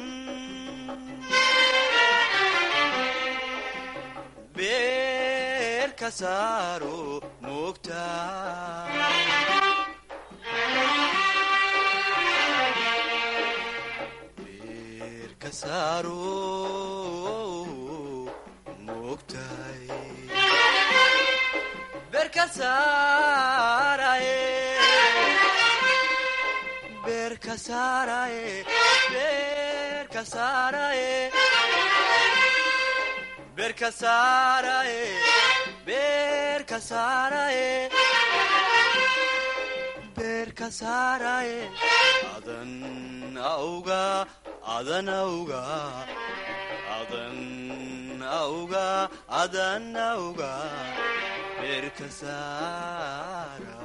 beer ka saaro moogta adan auga adan auga adan auga adan auga beerka saara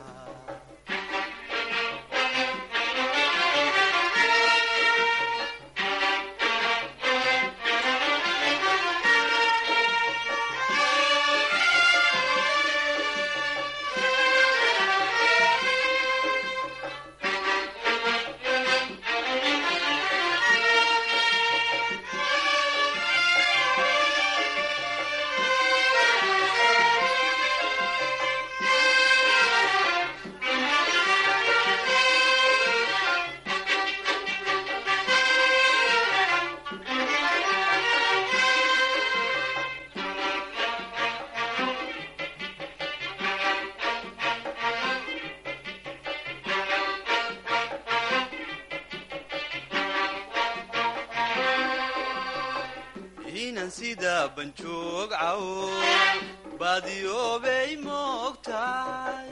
inan sida banjoog cawo baadiyoobay moogtahay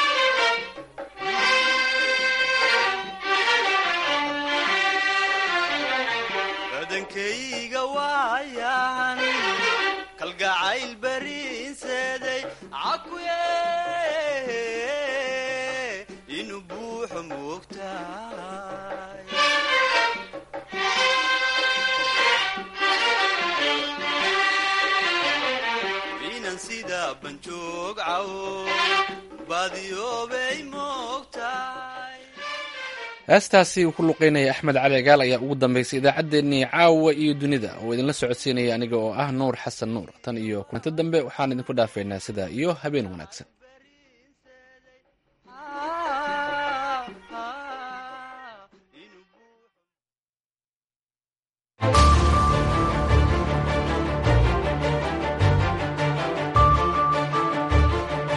badankayga waayan kalgacayl bariinseeday cakuye inuu buuxo caw baadiyoobay moogtahay heestaasi uu ku luqeynaya axmed cali gaal ayaa ugu dambeysay idaacaddeenii caawa iyo dunida oo idinla socodsiinaya aniga oo ah nuur xasan nuur tan iyo kulanto dambe waxaan idinku dhaafaynaa sidaa iyo habeen wanaagsan